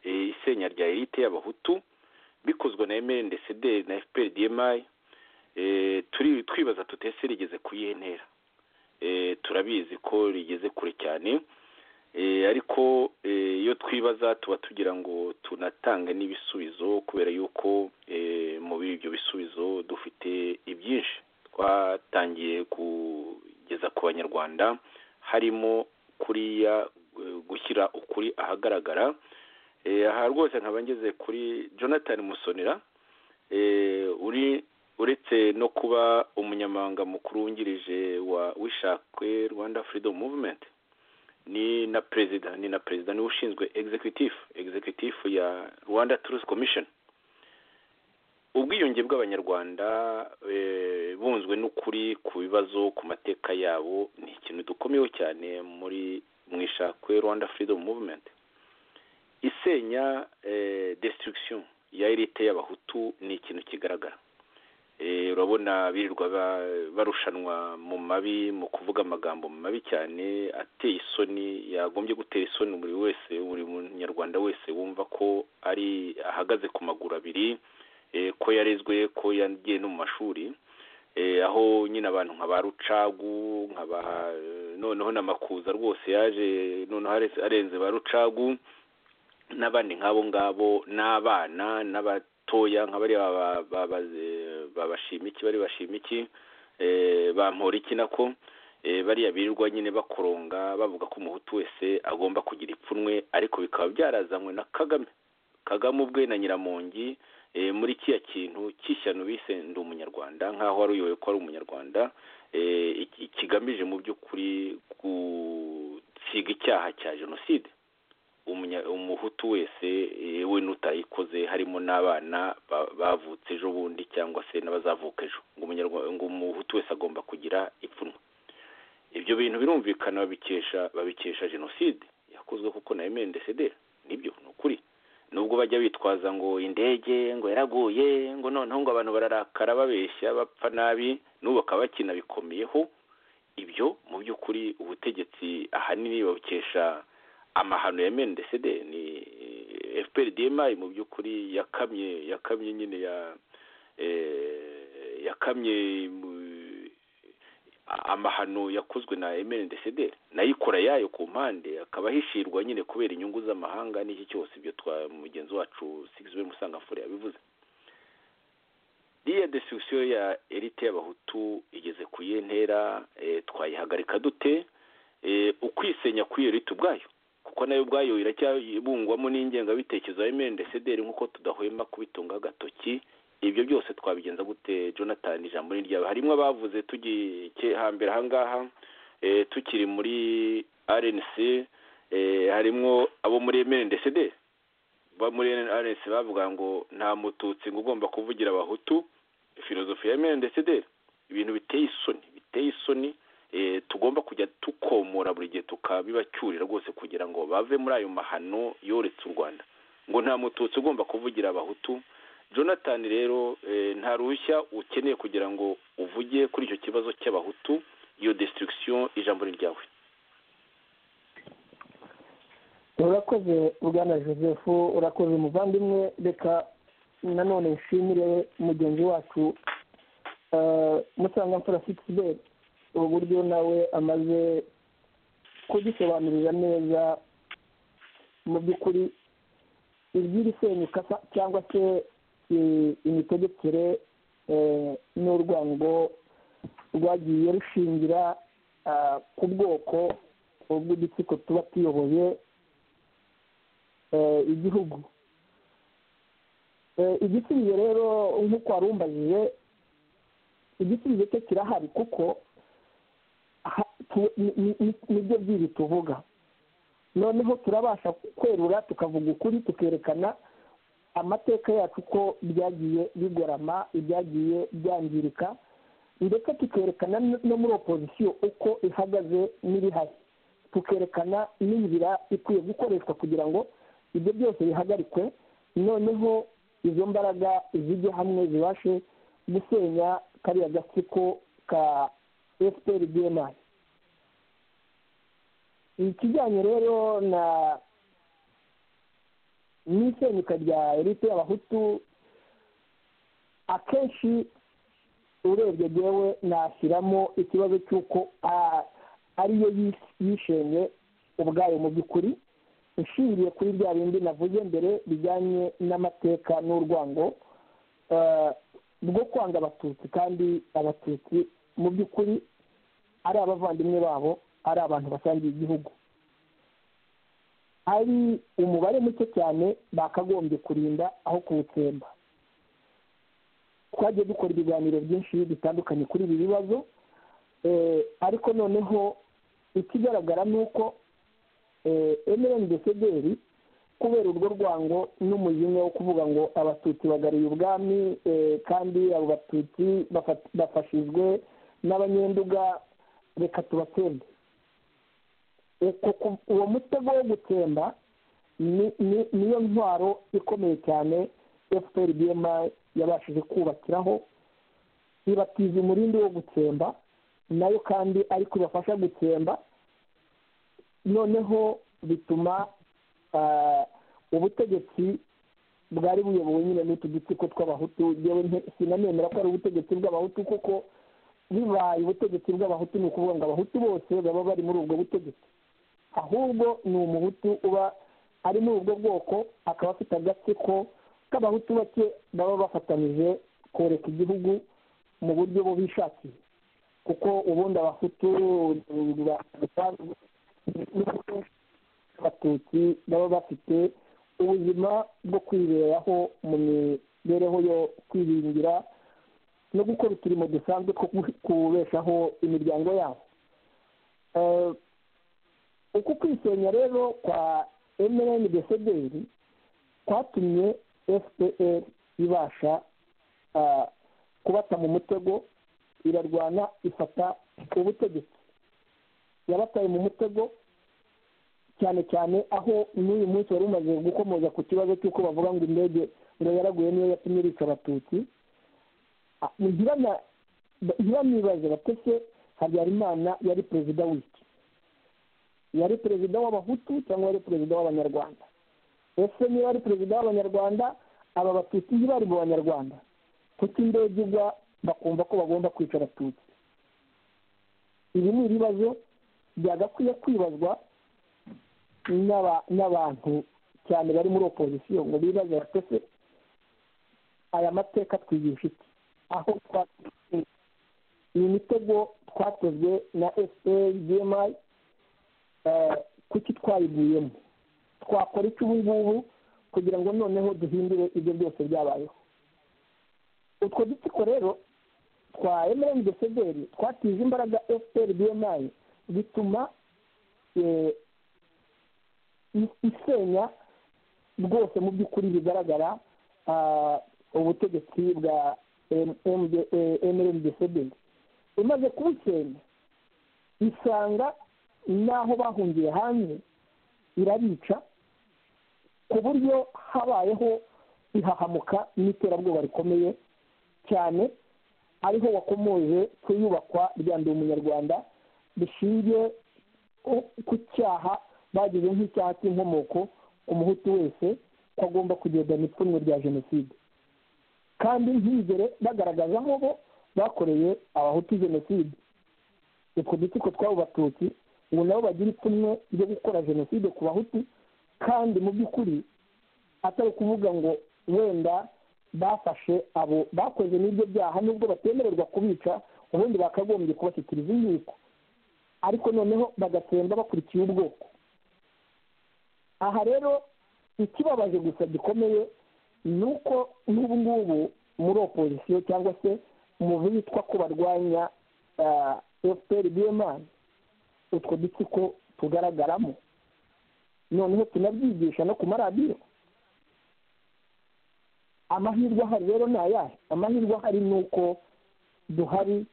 Eh, isenya rya elite y'abahutu bikozwe na emeli ndetse na fpr dmi Eh, turi twibaza tutese rigeze ku yihe ntera Eh, turabizi ko rigeze kure cyane Eh, ariko eh, iyo twibaza tuba tugira ngo tunatanga n'ibisubizo kubera yuko eh, muri ibyo bisubizo dufite ibyinshi twatangiye kugeza ku banyarwanda harimo kuriya eh, gushyira ukuri ahagaragara Eh, aha rwose nkaba ngeze kuri jonathan musonera Eh, uri uretse no kuba umunyamabanga mukuru wungirije wa wishakwe rwanda freedom movement ni na perezida ni na perezida niwe ushinzwe executive executive ya rwanda truth commission ubwiyunge bw'abanyarwanda eh, bunzwe n'ukuri ku bibazo ku mateka yabo ni ikintu dukomeyeho cyane muri mu ishakwe rwanda freedom movement isenya eh, destruction ya elite y'abahutu ni ikintu kigaragara Eh, urabona birirwa ba- barushanwa mu mabi mu kuvuga amagambo mabi cyane ateye isoni yagombye gutera isoni buri wese buri munyarwanda wese wumva ko ari ahagaze ku maguru abiri eh, ko yarezwe ko yagiye no mu mashuri eh, aho nyine abantu nka ba rucagu nka ba noneho na makuza rwose yaje noneho areze- arenze ba rucagu n'abandi nk'abo ngabo n'abana n'abatoya nka bariya ba- ba- ba- ba- bashimiki bari bashimiki eh, ba mporiki nako eh, bariya birirwa nyine bakoronga bavuga ko umuhutu wese agomba kugira ipfunwe ariko bikaba byarazanywe na kagame kagame ubwe na nyiramongi eh, muri kiriya kintu cy'ishyano bise ndi umunyarwanda nk'aho wari uyoboye ko ari umunyarwanda eh, iki- kigamije mu by'ukuri gusiga icyaha cya jenoside umunya- umuhutu wese eh, we n'utayikoze harimo n'abana ba- bavutse ejo bundi cyangwa se n'abazavuka ejo ngo umunyarwa- ngo umuhutu wese agomba kugira ipfunwe ibyo bintu birumvikana babikesha babikesha jenoside yakozwe kuko na emendesedera nibyo ni ukuri nubwo bajya bitwaza ngo indege ngo yaraguye ngo noneho ngo abantu bararakara babeshya bapfa nabi n'ubu bakaba bakina bikomeyeho ibyo mu by'ukuri ubutegetsi ahanini babukesha amahano ya MNDCD ni FPR DMI mu by'ukuri yakamye yakamye nyine ya eh, yakamye mu- a- amahano yakozwe na MNDCD nayo ikora yayo ku mpande akaba ahishirwa nyine kubera inyungu z'amahanga n'iki cyose ibyo twa mugenzi wacu Sixbert Musangamfure yabivuze iriya destruction ya elite y'abahutu igeze ku yihe ntera eh, twayihagarika dute Eh, ukwisenya kw'iyo elite ubwayo kuko nayo ubwayo iracyabungwamo n'ingengabitekerezo ya MNDCDR nk'uko tudahwema kubitunga agatoki ibyo byose twabigenza gute jonathan ijambo ni ryawe harimo abavuze tugiye hambere ahangaha eh, tukiri muri rnc eh, harimo abo muri MNDCD bo muri rnc bavuga ngo nta mututsi ngo ugomba kuvugira abahutu filozofi ya MNDCD ibintu biteye isoni biteye isoni eh, tugomba kujya tukomora buri gihe tukabibacyurira rwose kugira ngo bave muri ayo mahano yoretse u rwanda ngo nta mututsi ugomba kuvugira abahutu jonathan rero eh, nta ruhushya ukeneye kugira ngo uvuge kuri icyo kibazo cy'abahutu iyo destruction ijambo ni ryawe urakoze bwana joseph urakoze umuvandimwe reka nanone nshimire mugenzi wacu musangamfura fixiberi uburyo nawe amaze kugisobanurira neza mu by'ukuri iby'iri senyuka sa- cyangwa se i- imitegekere eh, n'urwango rwagiye rushingira ah, ku bwoko ubw'udutsiko tuba tuyoboye eh, igihugu Eh, igisubizo rero nk'uko warumbajije igisubizo cyo kirahari kuko ha- tu- ni- ni- ni- nibyo byiri tuvuga noneho turabasha kwerura tukavuga ukuri tukerekana amateka yacu ko byagiye bigorama ibyagiye byangirika ndetse tukerekana n- no muri opozisiyo uko ihagaze n'ibihari tukerekana n'inzira ikwiye gukoreshwa kugira ngo ibyo byose bihagarikwe noneho izo mbaraga zijye hamwe zibashe gusenya kariya gatsiko ka fpr dmi ikijyanye rero na n'isenyuka rya elite y'abahutu akenshi urebye ryewe nashyiramo ikibazo cy'uko ah, ariyo yis- yishenye ubwayo mu by'ukuri ishingiye kuri bya bindi navuze mbere bijyanye n'amateka n'urwango eh, rwo kwanga abatutsi kandi abatutsi mu by'ukuri ari abavandimwe babo ari abantu basangiye igihugu ari umubare muke cyane bakagombye kurinda aho kuwutsemba twagiye dukora ibiganiro byinshi bitandukanye kuri ibi bibazo ariko noneho ikigaragara ni uko emereni desederi kubera urwo rwango n'umujinya wo kuvuga ngo abatutsi bagariye ubwami kandi abo batutsi bafashijwe n'abanyenduga reka tubatsembe uwo mutego wo gutsemba niyo ntwaro ikomeye cyane fpr bma yabashije kubakiraho ibatiza umurindi wo gutsemba nayo kandi ariko ibafasha gutsemba noneho bituma ubutegetsi bwari buyobowe nyine n'utu dutsiko tw'abahutu sinamemera ko ari ubutegetsi bw'abahutu kuko bibaye ubutegetsi bw'abahutu ni ukuvuga ngo abahutu bose baba bari muri ubwo butegetsi ahubwo ni umuhutu uba ari muri ubwo bwoko akaba afite agatsiko k'abahutu bake baba bafatanyije koreka igihugu mu buryo bo bishakiye kuko ubundi abahutu abatutsi baba bafite ubuzima bwo kwiberaho mu mibereho yo kwiringira no gukora uturimo dusanzwe two kubeshaho imiryango yabo uku kwisenya rero kwa emereni desederi kwatumye fpr ibasha kubata mu mutego irarwana ifata ubutegetsi yabataye mu mutego cyane cyane aho n'uyu munsi wari umaze gukomoza ku kibazo cy'uko bavuga ngo indege ngo yaraguye niyo yatumye yica abatutsi ntibanibaze batese habyarimana yari perezida w'iki yari perezida w'abahutu cyangwa yari perezida w'abanyarwanda ese niba ari perezida w'abanyarwanda aba batutsi ntibari mu banyarwanda kuko indege igwa bakumva ko bagomba kwica abatutsi ibi ni ibibazo byagakwiye kwibazwa n'abantu cyane bari muri opozisiyo ngo bibaze batese aya mateka twigisha iki aho twateye iyi mitego twakozwe na fpr bmi kuki twayiguyemo twakora iki ubu ngubu kugira ngo noneho duhindure ibyo byose byabayeho utwo dutsiko rero twa emereni desederi twatije imbaraga fpr bmi bituma isenya rwose mu by'ukuri bigaragara ubutegetsi bwa emereni desederi imaze kubusenya isanga n'aho bahungiye hanze irabica ku buryo habayeho ihahamuka n'iterabwoba rikomeye cyane ariho wakomoje ku iyubakwa rya ndi umunyarwanda rishingiye ku cyaha bagize nk'icyaha cy'inkomoko ku muhutu wese ko agomba kugendana ipfunwe rya jenoside kandi ntizere bagaragaza aho bo bakoreye abahutu jenoside utwo dutsiko tw'abo batutsi ubu nabo bagira ipfunwe ryo gukora jenoside ku bahutu kandi mu by'ukuri atari ukuvuga ngo wenda bafashe abo bakoze n'ibyo byaha nubwo batemererwa kubica ubundi bakagombye kubashyikiriza inkiko ariko noneho bagatsemba bakurikiye ubwoko aha rero ikibabaje gusa gikomeye ni uko n'ubu ngubu muri opozisiyo cyangwa se mu bitwa ko barwanya efuperi biyemani utwo dutsiko tugaragaramo noneho tunabyigisha no ku maradiyo amahirwe ahari rero ni ayahe amahirwe ahari ni uko duhari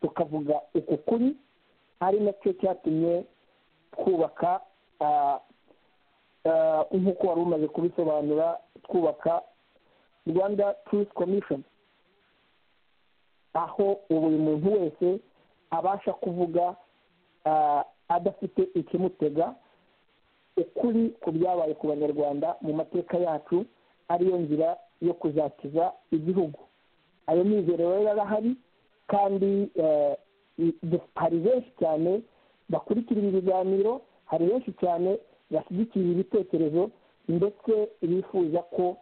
tukavuga uku kuri ari nacyo cyatumye twubaka nk'uko wari umaze kubisobanura twubaka rwanda truth commission aho buri muntu wese abasha kuvuga adafite ikimutega ukuri ku byabaye ku banyarwanda mu mateka yacu ariyo nzira yo kuzakiza igihugu ayo mizero rero arahari kandi hari benshi cyane bakurikira ibi biganiro hari benshi cyane bashyigikira ibitekerezo ndetse bifuza ko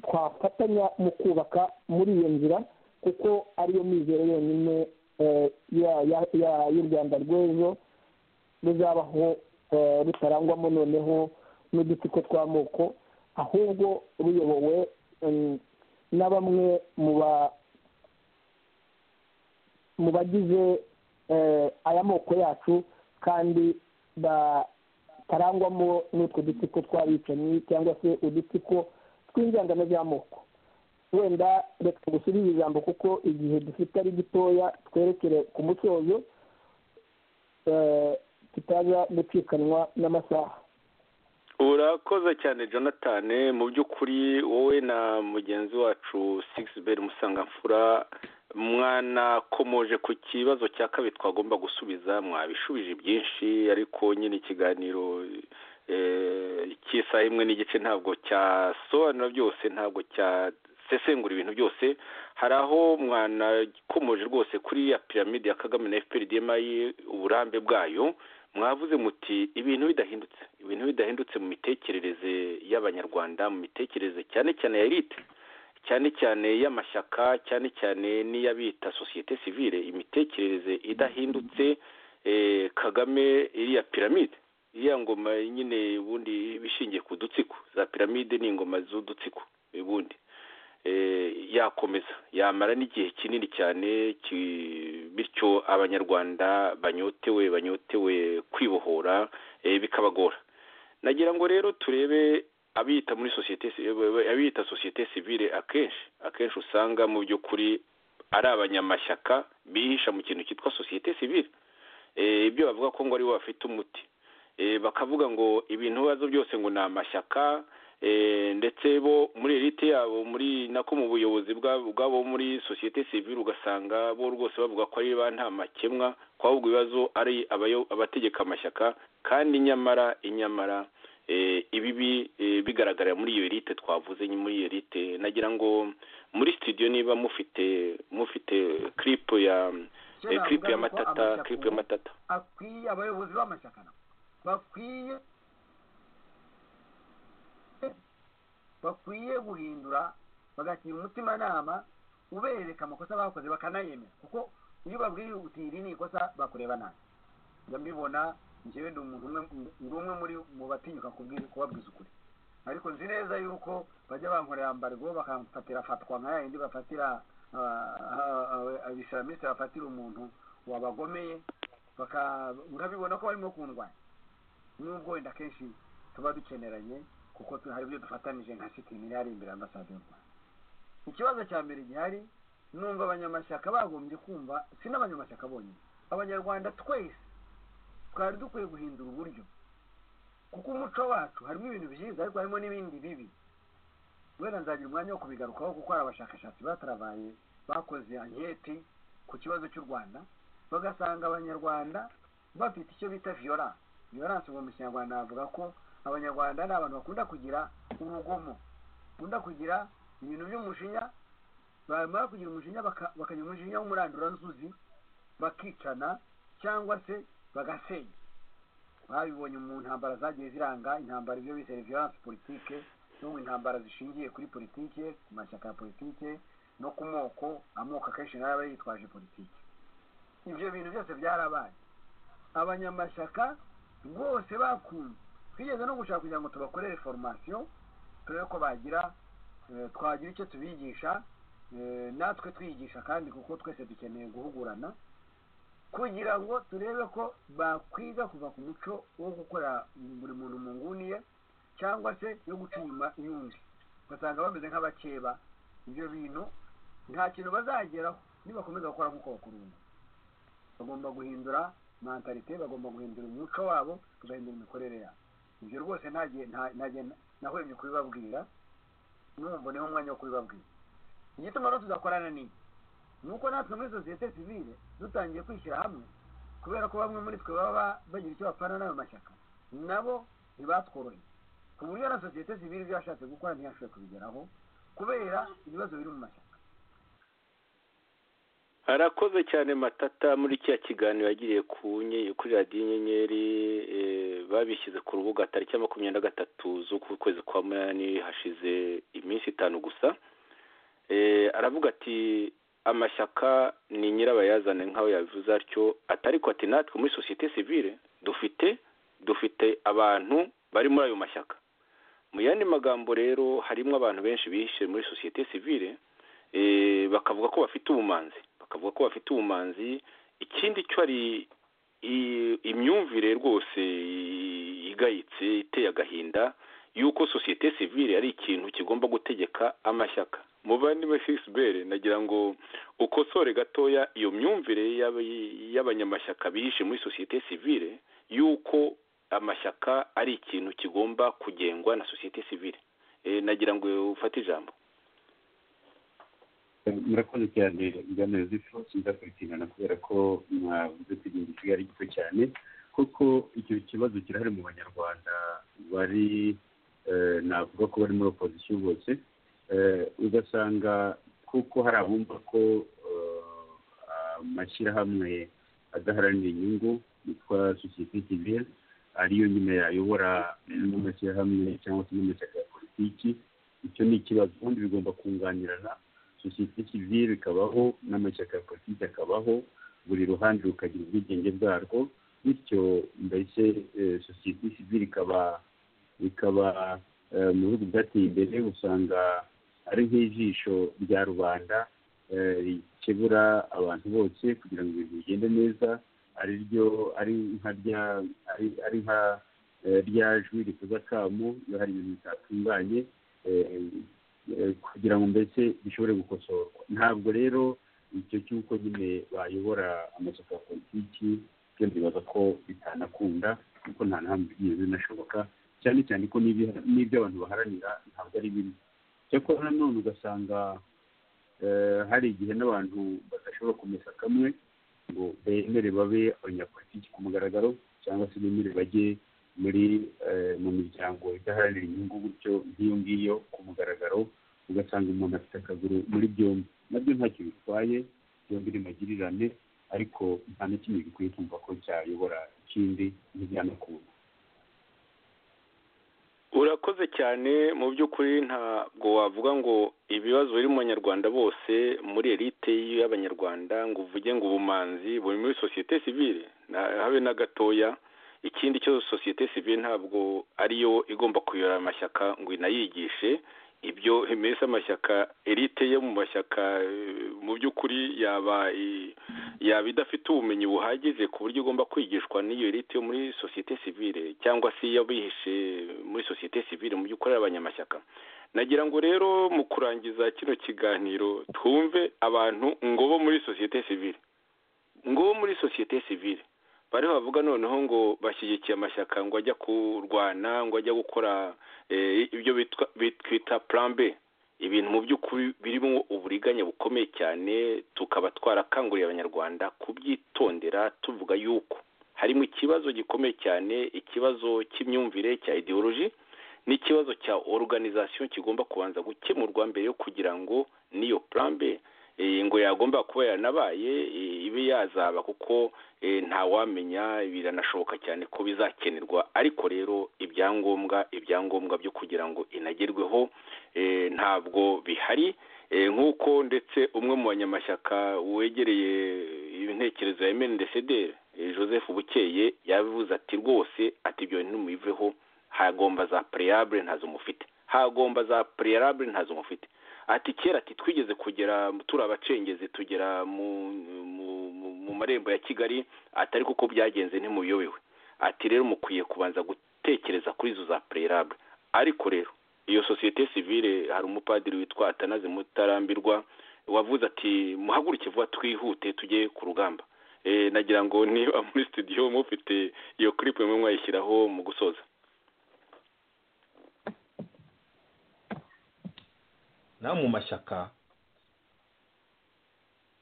twafatanya mu kubaka muri iyo nzira kuko ariyo mizero yonyine y'u rwanda rw'ejo ruzabaho rutarangwamo noneho n'udutsiko tw'amoko ahubwo ruyobowe eh, na bamwe mu ba mu bagize eh, aya moko yacu kandi batarangwamo n'utwo dutsiko tw'abicanyi cyangwa se udutsiko tw'inzangano z'amoko wenda reka dusubize ijambo kuko igihe dufite ari gitoya twerekere ku musozo eh, tutaza gucikanwa n'amasaha urakoze cyane jonathan mu by'ukuri wowe na mugenzi wacu sigisi musangamfura mwana komoje ku kibazo cya kabiri twagomba gusubiza mwabishubije byinshi ariko nyine ikiganiro eh, cy'isaha imwe n'igice ntabwo cyasobanura byose ntabwo cyasesengura ibintu byose hari aho mwana ikomoje rwose kuri ya piramide ya kagame na fprdmi uburambe bwayo mwavuze muti ibintu bidahindutse ibintu bidahindutse mu mitekerereze y'abanyarwanda mu mitekerereze cyane cyane ya elite cyane cyane y'amashyaka cyane cyane n'iy'abita sosiyete sivile imitekerereze idahindutse eh, kagame iriya piramide iriya ngoma nyine ubundi bishingiye ku dutsiko za piramide ni ingoma z'udutsiko ubundi yakomeza yamara n'igihe kinini cyane bityo abanyarwanda banyotewe banyotewe kwibohora bikabagora nagira ngo rero turebe abiyita muri sosiyete abiyita sosiyete sivile akenshi akenshi usanga mu by'ukuri ari abanyamashyaka bihisha mu kintu cyitwa sosiyete sivile ibyo bavuga ko ngo aribo bafite umuti bakavuga ngo ibintu bibazo byose ngo ni amashyaka ndetse bo muri elite yabo muri nako mu buyobozi bwabo muri sosiyete sivile ugasanga bo rwose bavuga ko ari ba nta makemwa ko ahubwo ibibazo ari abategeka amashyaka kandi nyamara inyamara ibibi bigaragarira muri iyo elite twavuze muri iyo elite nagira ngo muri studio niba mufite mufite kiripu ya kiripu ya matata kiripu ya matata akwiye abayobozi b'amashyaka bakwiye bakwiye guhindura bagashyira umutimanama ubereka amakosa bakoze bakanayemera kuko iyo babwiye uti iri ni ikosa bakureba nabi njya mbibona njyewe ndi umuntu umwe ndi umwe muri mu batinyuka kubabwiza ukuri ariko nzi neza yuko bajya bankorera mbargo bakamfatira fatwa nka yayindi bafatira abisilamiste bafatira umuntu wabagomeye nkabibona ko barimo kundwanya n'ubwo wenda kenshi tuba dukeneranye kuko hari ibyo dufatanije nka sitimiri hari imbere ambasade y'u rwanda ikibazo cya mbere gihari numva abanyamashyaka bagombye kumva si n'abanyamashyaka bonyine abanyarwanda twese twari dukwiye guhindura uburyo kuko umuco wacu harimo ibintu byiza ariko harimo n'ibindi bibi wenda nzagira umwanya wo kubigarukaho kuko hari abashakashatsi batarabaye bakoze anketi ku kibazo cy'u rwanda bagasanga abanyarwanda bafite icyo bita viyoranse viyoranse ubu mu kinyarwanda bavuga ko abanyarwanda ni abantu bakunda kugira urugomo bakunda kugira ibintu by'umushinya bamara kugira umushinya bakagira umushinya w'umuranduranzuzi bakicana cyangwa se bagasenya babibonye mu ntambara zagiye ziranga intambara ibyo bise reviyanse politike no mu intambara zishingiye kuri politike ku mashyaka ya politike no ku moko amoko akenshi nayo aba yitwaje politike ibyo bintu byose byarabaye abanyamashyaka rwose bakunze twigeze no gushaka kugira ngo tubakorere foromasiyo turebe ko bagira twagira icyo tubigisha natwe twigisha kandi kuko twese dukeneye guhugurana kugira ngo turebe ko bakwiga kuva ku muco wo gukorera buri muntu mu nguni ye cyangwa se yo guca inyuma y'undi ugasanga bameze nk'abakeba ibyo bintu nta kintu bazageraho nibakomeza gukora nk'uko bakurunda bagomba guhindura mentalite bagomba guhindura umuco wabo bagahindura imikorere yabo ibyo rwose ntagiye nahwemye kubibabwira niho umwanya wo kubibabwira igituma rero tuzakorana nini ni uko natwe muri sosiyete sivile dutangiye kwishyira hamwe kubera ko bamwe muri twe baba bagira icyo bapfana n'ayo mashyaka nabo ntibatworoheye ku buryo na sosiyete sivile ibyo yashatse gukora ntiyashoboye kubigeraho kubera ibibazo biri mu mashyaka arakoze cyane matata muri kiriya kiganiro yagiriye ku nye- kuri radiyo inyenyeri eh, babishyize ku rubuga tariki ya makumyabiri na gatatu z'ukwezi kwa munani hashize iminsi itanu gusa Eh, aravuga ati amashyaka ni nyirabayazane nk'aho yabivuze atyo atari ko ati natwe muri sosiyete sivile dufite dufite abantu bari muri ayo mashyaka mu yandi magambo rero harimo abantu benshi bihishe muri sosiyete sivile eh, bakavuga ko bafite ubumanzi bakavuga ko bafite ubumanzi ikindi cyo ari i- imyumvire rwose i- igayitse iteye agahinda yuko sosiyete sivile ari ikintu kigomba gutegeka amashyaka muvandimwe fisibere nagira ngo ukosore gatoya iyo myumvire y'aba- y'abanyamashyaka bihishe muri sosiyete sivile yuko amashyaka ari ikintu kigomba kugengwa na sosiyete sivile Eh, nagira ngo ufate ijambo murakoze cyane ibiganiro z'ifu sinzakurikirana kubera ko mwavuze ko igihe gisigaye gito cyane kuko icyo kibazo kirahari mu banyarwanda bari eh, navuga ko bari muri opozisiyo bose Eh, ugasanga kuko hari abumva ko eh, amashyirahamwe adaharanira inyungu yitwa sosiyete sivile ariyo nyine yayobora n'amashyirahamwe cyangwa se n'amashyaka ya politiki icyo ni ikibazo ubundi bigomba kunganirana sosiyete sivile ikabaho n'amashyaka ya politiki akabaho buri ruhande rukagira ubwigenge bwarwo bityo mbese eh, sosiyete sivile ikaba ikaba eh, mu bihugu byateye imbere usanga ari nk'ijisho rya rubanda eh, rikebura abantu bose kugira ngo ibintu bigende neza ari ryo ari nka rya ari, ari nka eh, rya jwi rikoze akamo iyo hari ibintu bitatunganye eh, eh, kugira ngo mbese bishobore gukosorwa ntabwo rero icyo cy'uko nyine bayobora amasoko ya politiki byo ndibaza ko bitanakunda kuko nta na hamwe bigiye binashoboka cyane cyane ko n'ibi- n'ibyo abantu baharanira ntabwo ari bimwe cyakora nanone ugasanga eh, hari igihe n'abantu badashobora kumesa kamwe ngo bemere babe abanyapolitiki ku mugaragaro cyangwa se bemere bajye muri eh, mu miryango idaharanira inyungu gutyo nk'iyo ngiyo ku mugaragaro ugasanga umuntu afite akaguru muri byombi nabyo ntacyo bitwaye byombi ni magirirane ariko nta na kimwe gikwiye kumva ko cyayobora ikindi ntibyanakunda urakoze cyane mu by'ukuri ntabwo wavuga ngo ibibazo biri mu banyarwanda bose muri elite y'abanyarwanda ngo uvuge ngo ubumanzi buri muri sosiyete sivile na- habe na gatoya ikindi cyo sosiyete sivile ntabwo ariyo igomba kuyobora amashyaka ngo inayigishe ibyo mbese amashyaka elite yo mu mashyaka eh, mu by'ukuri yaba i- yaba idafite ubumenyi buhagije ku buryo igomba kwigishwa n'iyo elite yo muri sosiyete sivile cyangwa se y'abihishe muri sosiyete sivile mu by'ukuri ari abanyamashyaka nagira ngo rero mu kurangiza kino kiganiro twumve abantu ngo bo muri sosiyete sivile ngo bo muri sosiyete sivile bari bavuga noneho ngo bashyigikiye amashyaka ngo ajya kurwana ngo ajya gukora eh, ibyo bitwa- twita plan b ibintu mu by'ukuri birimo uburiganya bukomeye cyane tukaba twarakanguriye abanyarwanda kubyitondera tuvuga yuko harimo ikibazo gikomeye cyane ikibazo cy'imyumvire cya ideoloji n'ikibazo cya organization kigomba kubanza gukemurwa mbere yo kugira ngo n'iyo plan b eh, ngo yagomba kuba yaranabaye eh, ibe yazaba kuko eh, ntawamenya biranashoboka cyane ko bizakenerwa ariko rero ibyangombwa ibyangombwa byo kugira ngo inagerweho eh, ntabwo bihari Eh, nk'uko ndetse umwe mu banyamashyaka wegereye ibitekerezo ya MNDCD eh, Joseph Bukeye yabivuze ati rwose ati ibyo bintu mubiveho hagomba za preable ntazo mufite hagomba za preable ntazo mufite ati kera ati twigeze kugera turi abacengezi tugera mu mu- mu- mu marembo ya kigali ati ariko uko byagenze ntimuyobewe ati rero mukwiye kubanza gutekereza kuri izo za preable ariko rero iyo sosiyete sivile hari umupadiri witwa atanaze mutarambirwa wavuze ati muhaguruke vuba twihute tujye ku rugamba Eh, nagira ngo niba muri studio mufite iyo clip mwe mwayishyiraho mu gusoza namwe mu mashyaka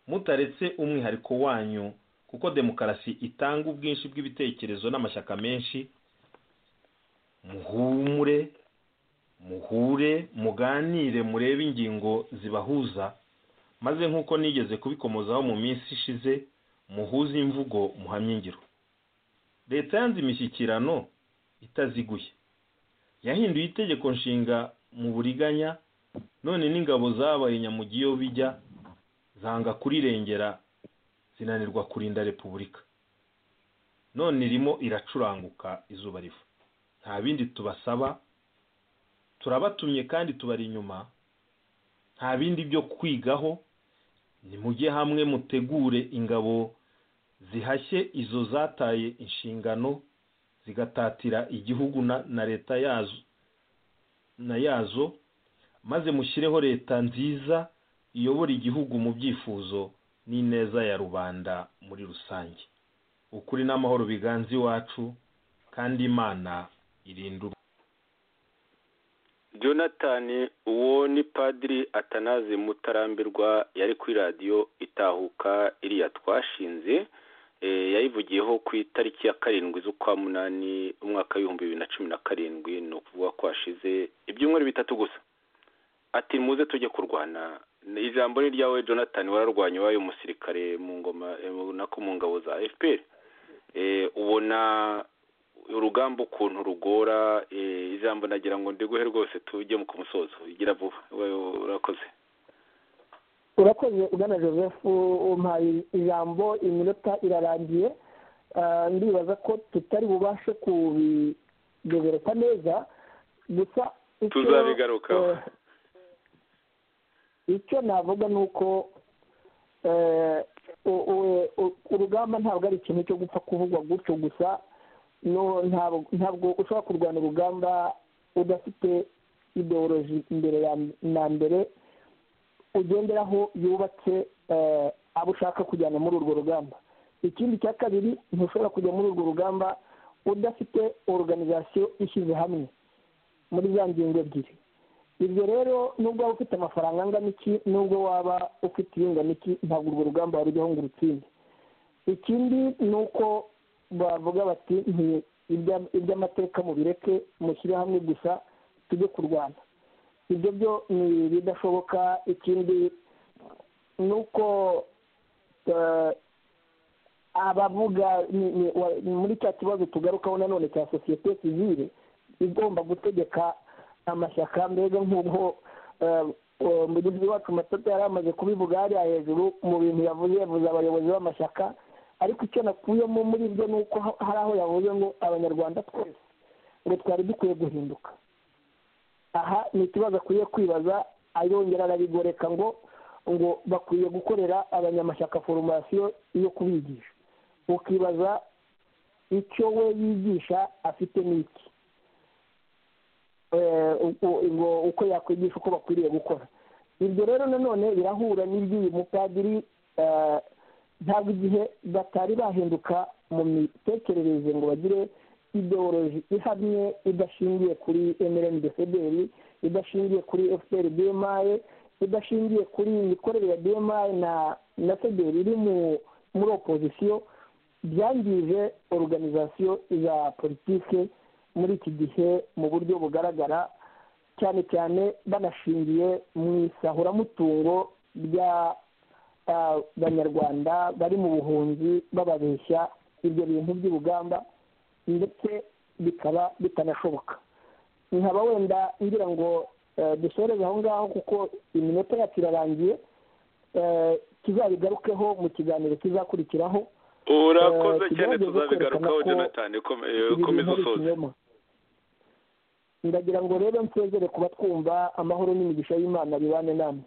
mutaretse umwihariko wanyu kuko demokarasi itanga ubwinshi bw'ibitekerezo n'amashyaka menshi muhumure muhure muganire murebe ingingo zibahuza maze nk'uko nigeze kubikomozaho mu minsi ishize muhuze imvugo muhamye ingiro leta yanze imishyikirano itaziguye yahinduye itegeko nshinga mu buriganya none n'ingabo zabaye nyamugiyo bijya zanga kurirengera zinanirwa kurinda repubulika none irimo iracuranguka izuba riva nta bindi tubasaba turabatumye kandi tubari inyuma nta bindi byo kwigaho nimujye hamwe mutegure ingabo zihashye izo zataye inshingano zigatatira igihugu na leta yazo na yazo maze mushyireho leta nziza iyobora igihugu mu byifuzo n'ineza ya rubanda muri rusange ukuri n'amahoro biganza iwacu kandi imana irinda urugo jonatani uwo ni padiri atanaze mutarambirwa yari kuri radiyo itahuka iriya twashinze yayivugiyeho ku itariki ya karindwi z'ukwa munani umwaka w'ibihumbi bibiri na cumi na karindwi ni ukuvuga ko hashize ibyumweru bitatu gusa ati muze tujye kurwana ijambo ni ryawe jonathan wararwanya wabaye umusirikare mu ngoma nako mu ngabo za fpr ubona urugamba ukuntu rugora ijambo nagira ngo ndiguhe rwose tujye mu kumusozo igira vuba urakoze urakoze ugana joseph umpaye ijambo iminota irarangiye ndibaza ko tutari bubashe kubigobereka neza gusa tuzabigarukaho icyo navuga ni uko urugamba ntabwo ari ikintu cyo gupfa kuvugwa gutyo gusa ntabwo ushobora kurwanya urugamba udafite ideoloji imbere na mbere ugenderaho yubatse abo ushaka kujyana muri urwo rugamba ikindi cya kabiri ntushobora kujya muri urwo rugamba udafite oruganizasiyo ishyize hamwe muri za ngingo ebyiri ibyo rero nubwo waba ufite amafaranga angana iki nubwo waba ufite iyungana iki ntabwo urwo rugamba warujyaho ngo urutsinde ikindi ni uko bavuga bati iby'amateka mubireke mushyire hamwe gusa tujye kurwana ibyo byo ni ibidashoboka ikindi ni uko abavuga muri cya kibazo tugarukaho nanone cya sosiyete sivire igomba gutegeka amashyaka mbega nk'ubwo mugenzi wacu matoto yari amaze kubivuga hariya hejuru mu bintu yavuze yavuze abayobozi b'amashyaka ariko icyo nakuyemo muri ibyo ni uko hari aho yavuze ngo abanyarwanda twese ngo twari dukwiye guhinduka aha ni ikibazo akwiye kwibaza ayongera arabigoreka ngo ngo bakwiye gukorera abanyamashyaka foromasiyo yo kubigisha ukibaza icyo we yigisha afite n'iki uko yakwigisha uko bakwiriye gukora ibyo rero nanone birahura n'iby'uyu mupadiri ntabwo igihe batari bahinduka mu mitekerereze ngo bagire ideoloji ihamye idashingiye kuri emerenidefederi idashingiye kuri efuperi bemaye idashingiye kuri imikorere ya bemaye na federi iri muri opozisiyo byangije oruganizasiyo za politike muri iki gihe mu buryo bugaragara cyane cyane banashingiye mu isahuramutungo ry'abanyarwanda bari mu buhunzi bababeshya ibyo bintu by'urugamba ndetse bikaba bitanashoboka nkaba wenda ngira ngo dusoreze aho ngaho kuko iminota yacu irarangiye tuzabigarukeho mu kiganiro kizakurikiraho urakoze cyane tuzabigarukaho jonathan komeza usoze ndagira ngo rero nsezere kuba twumva amahoro n'imigisha y'imana bibane namwe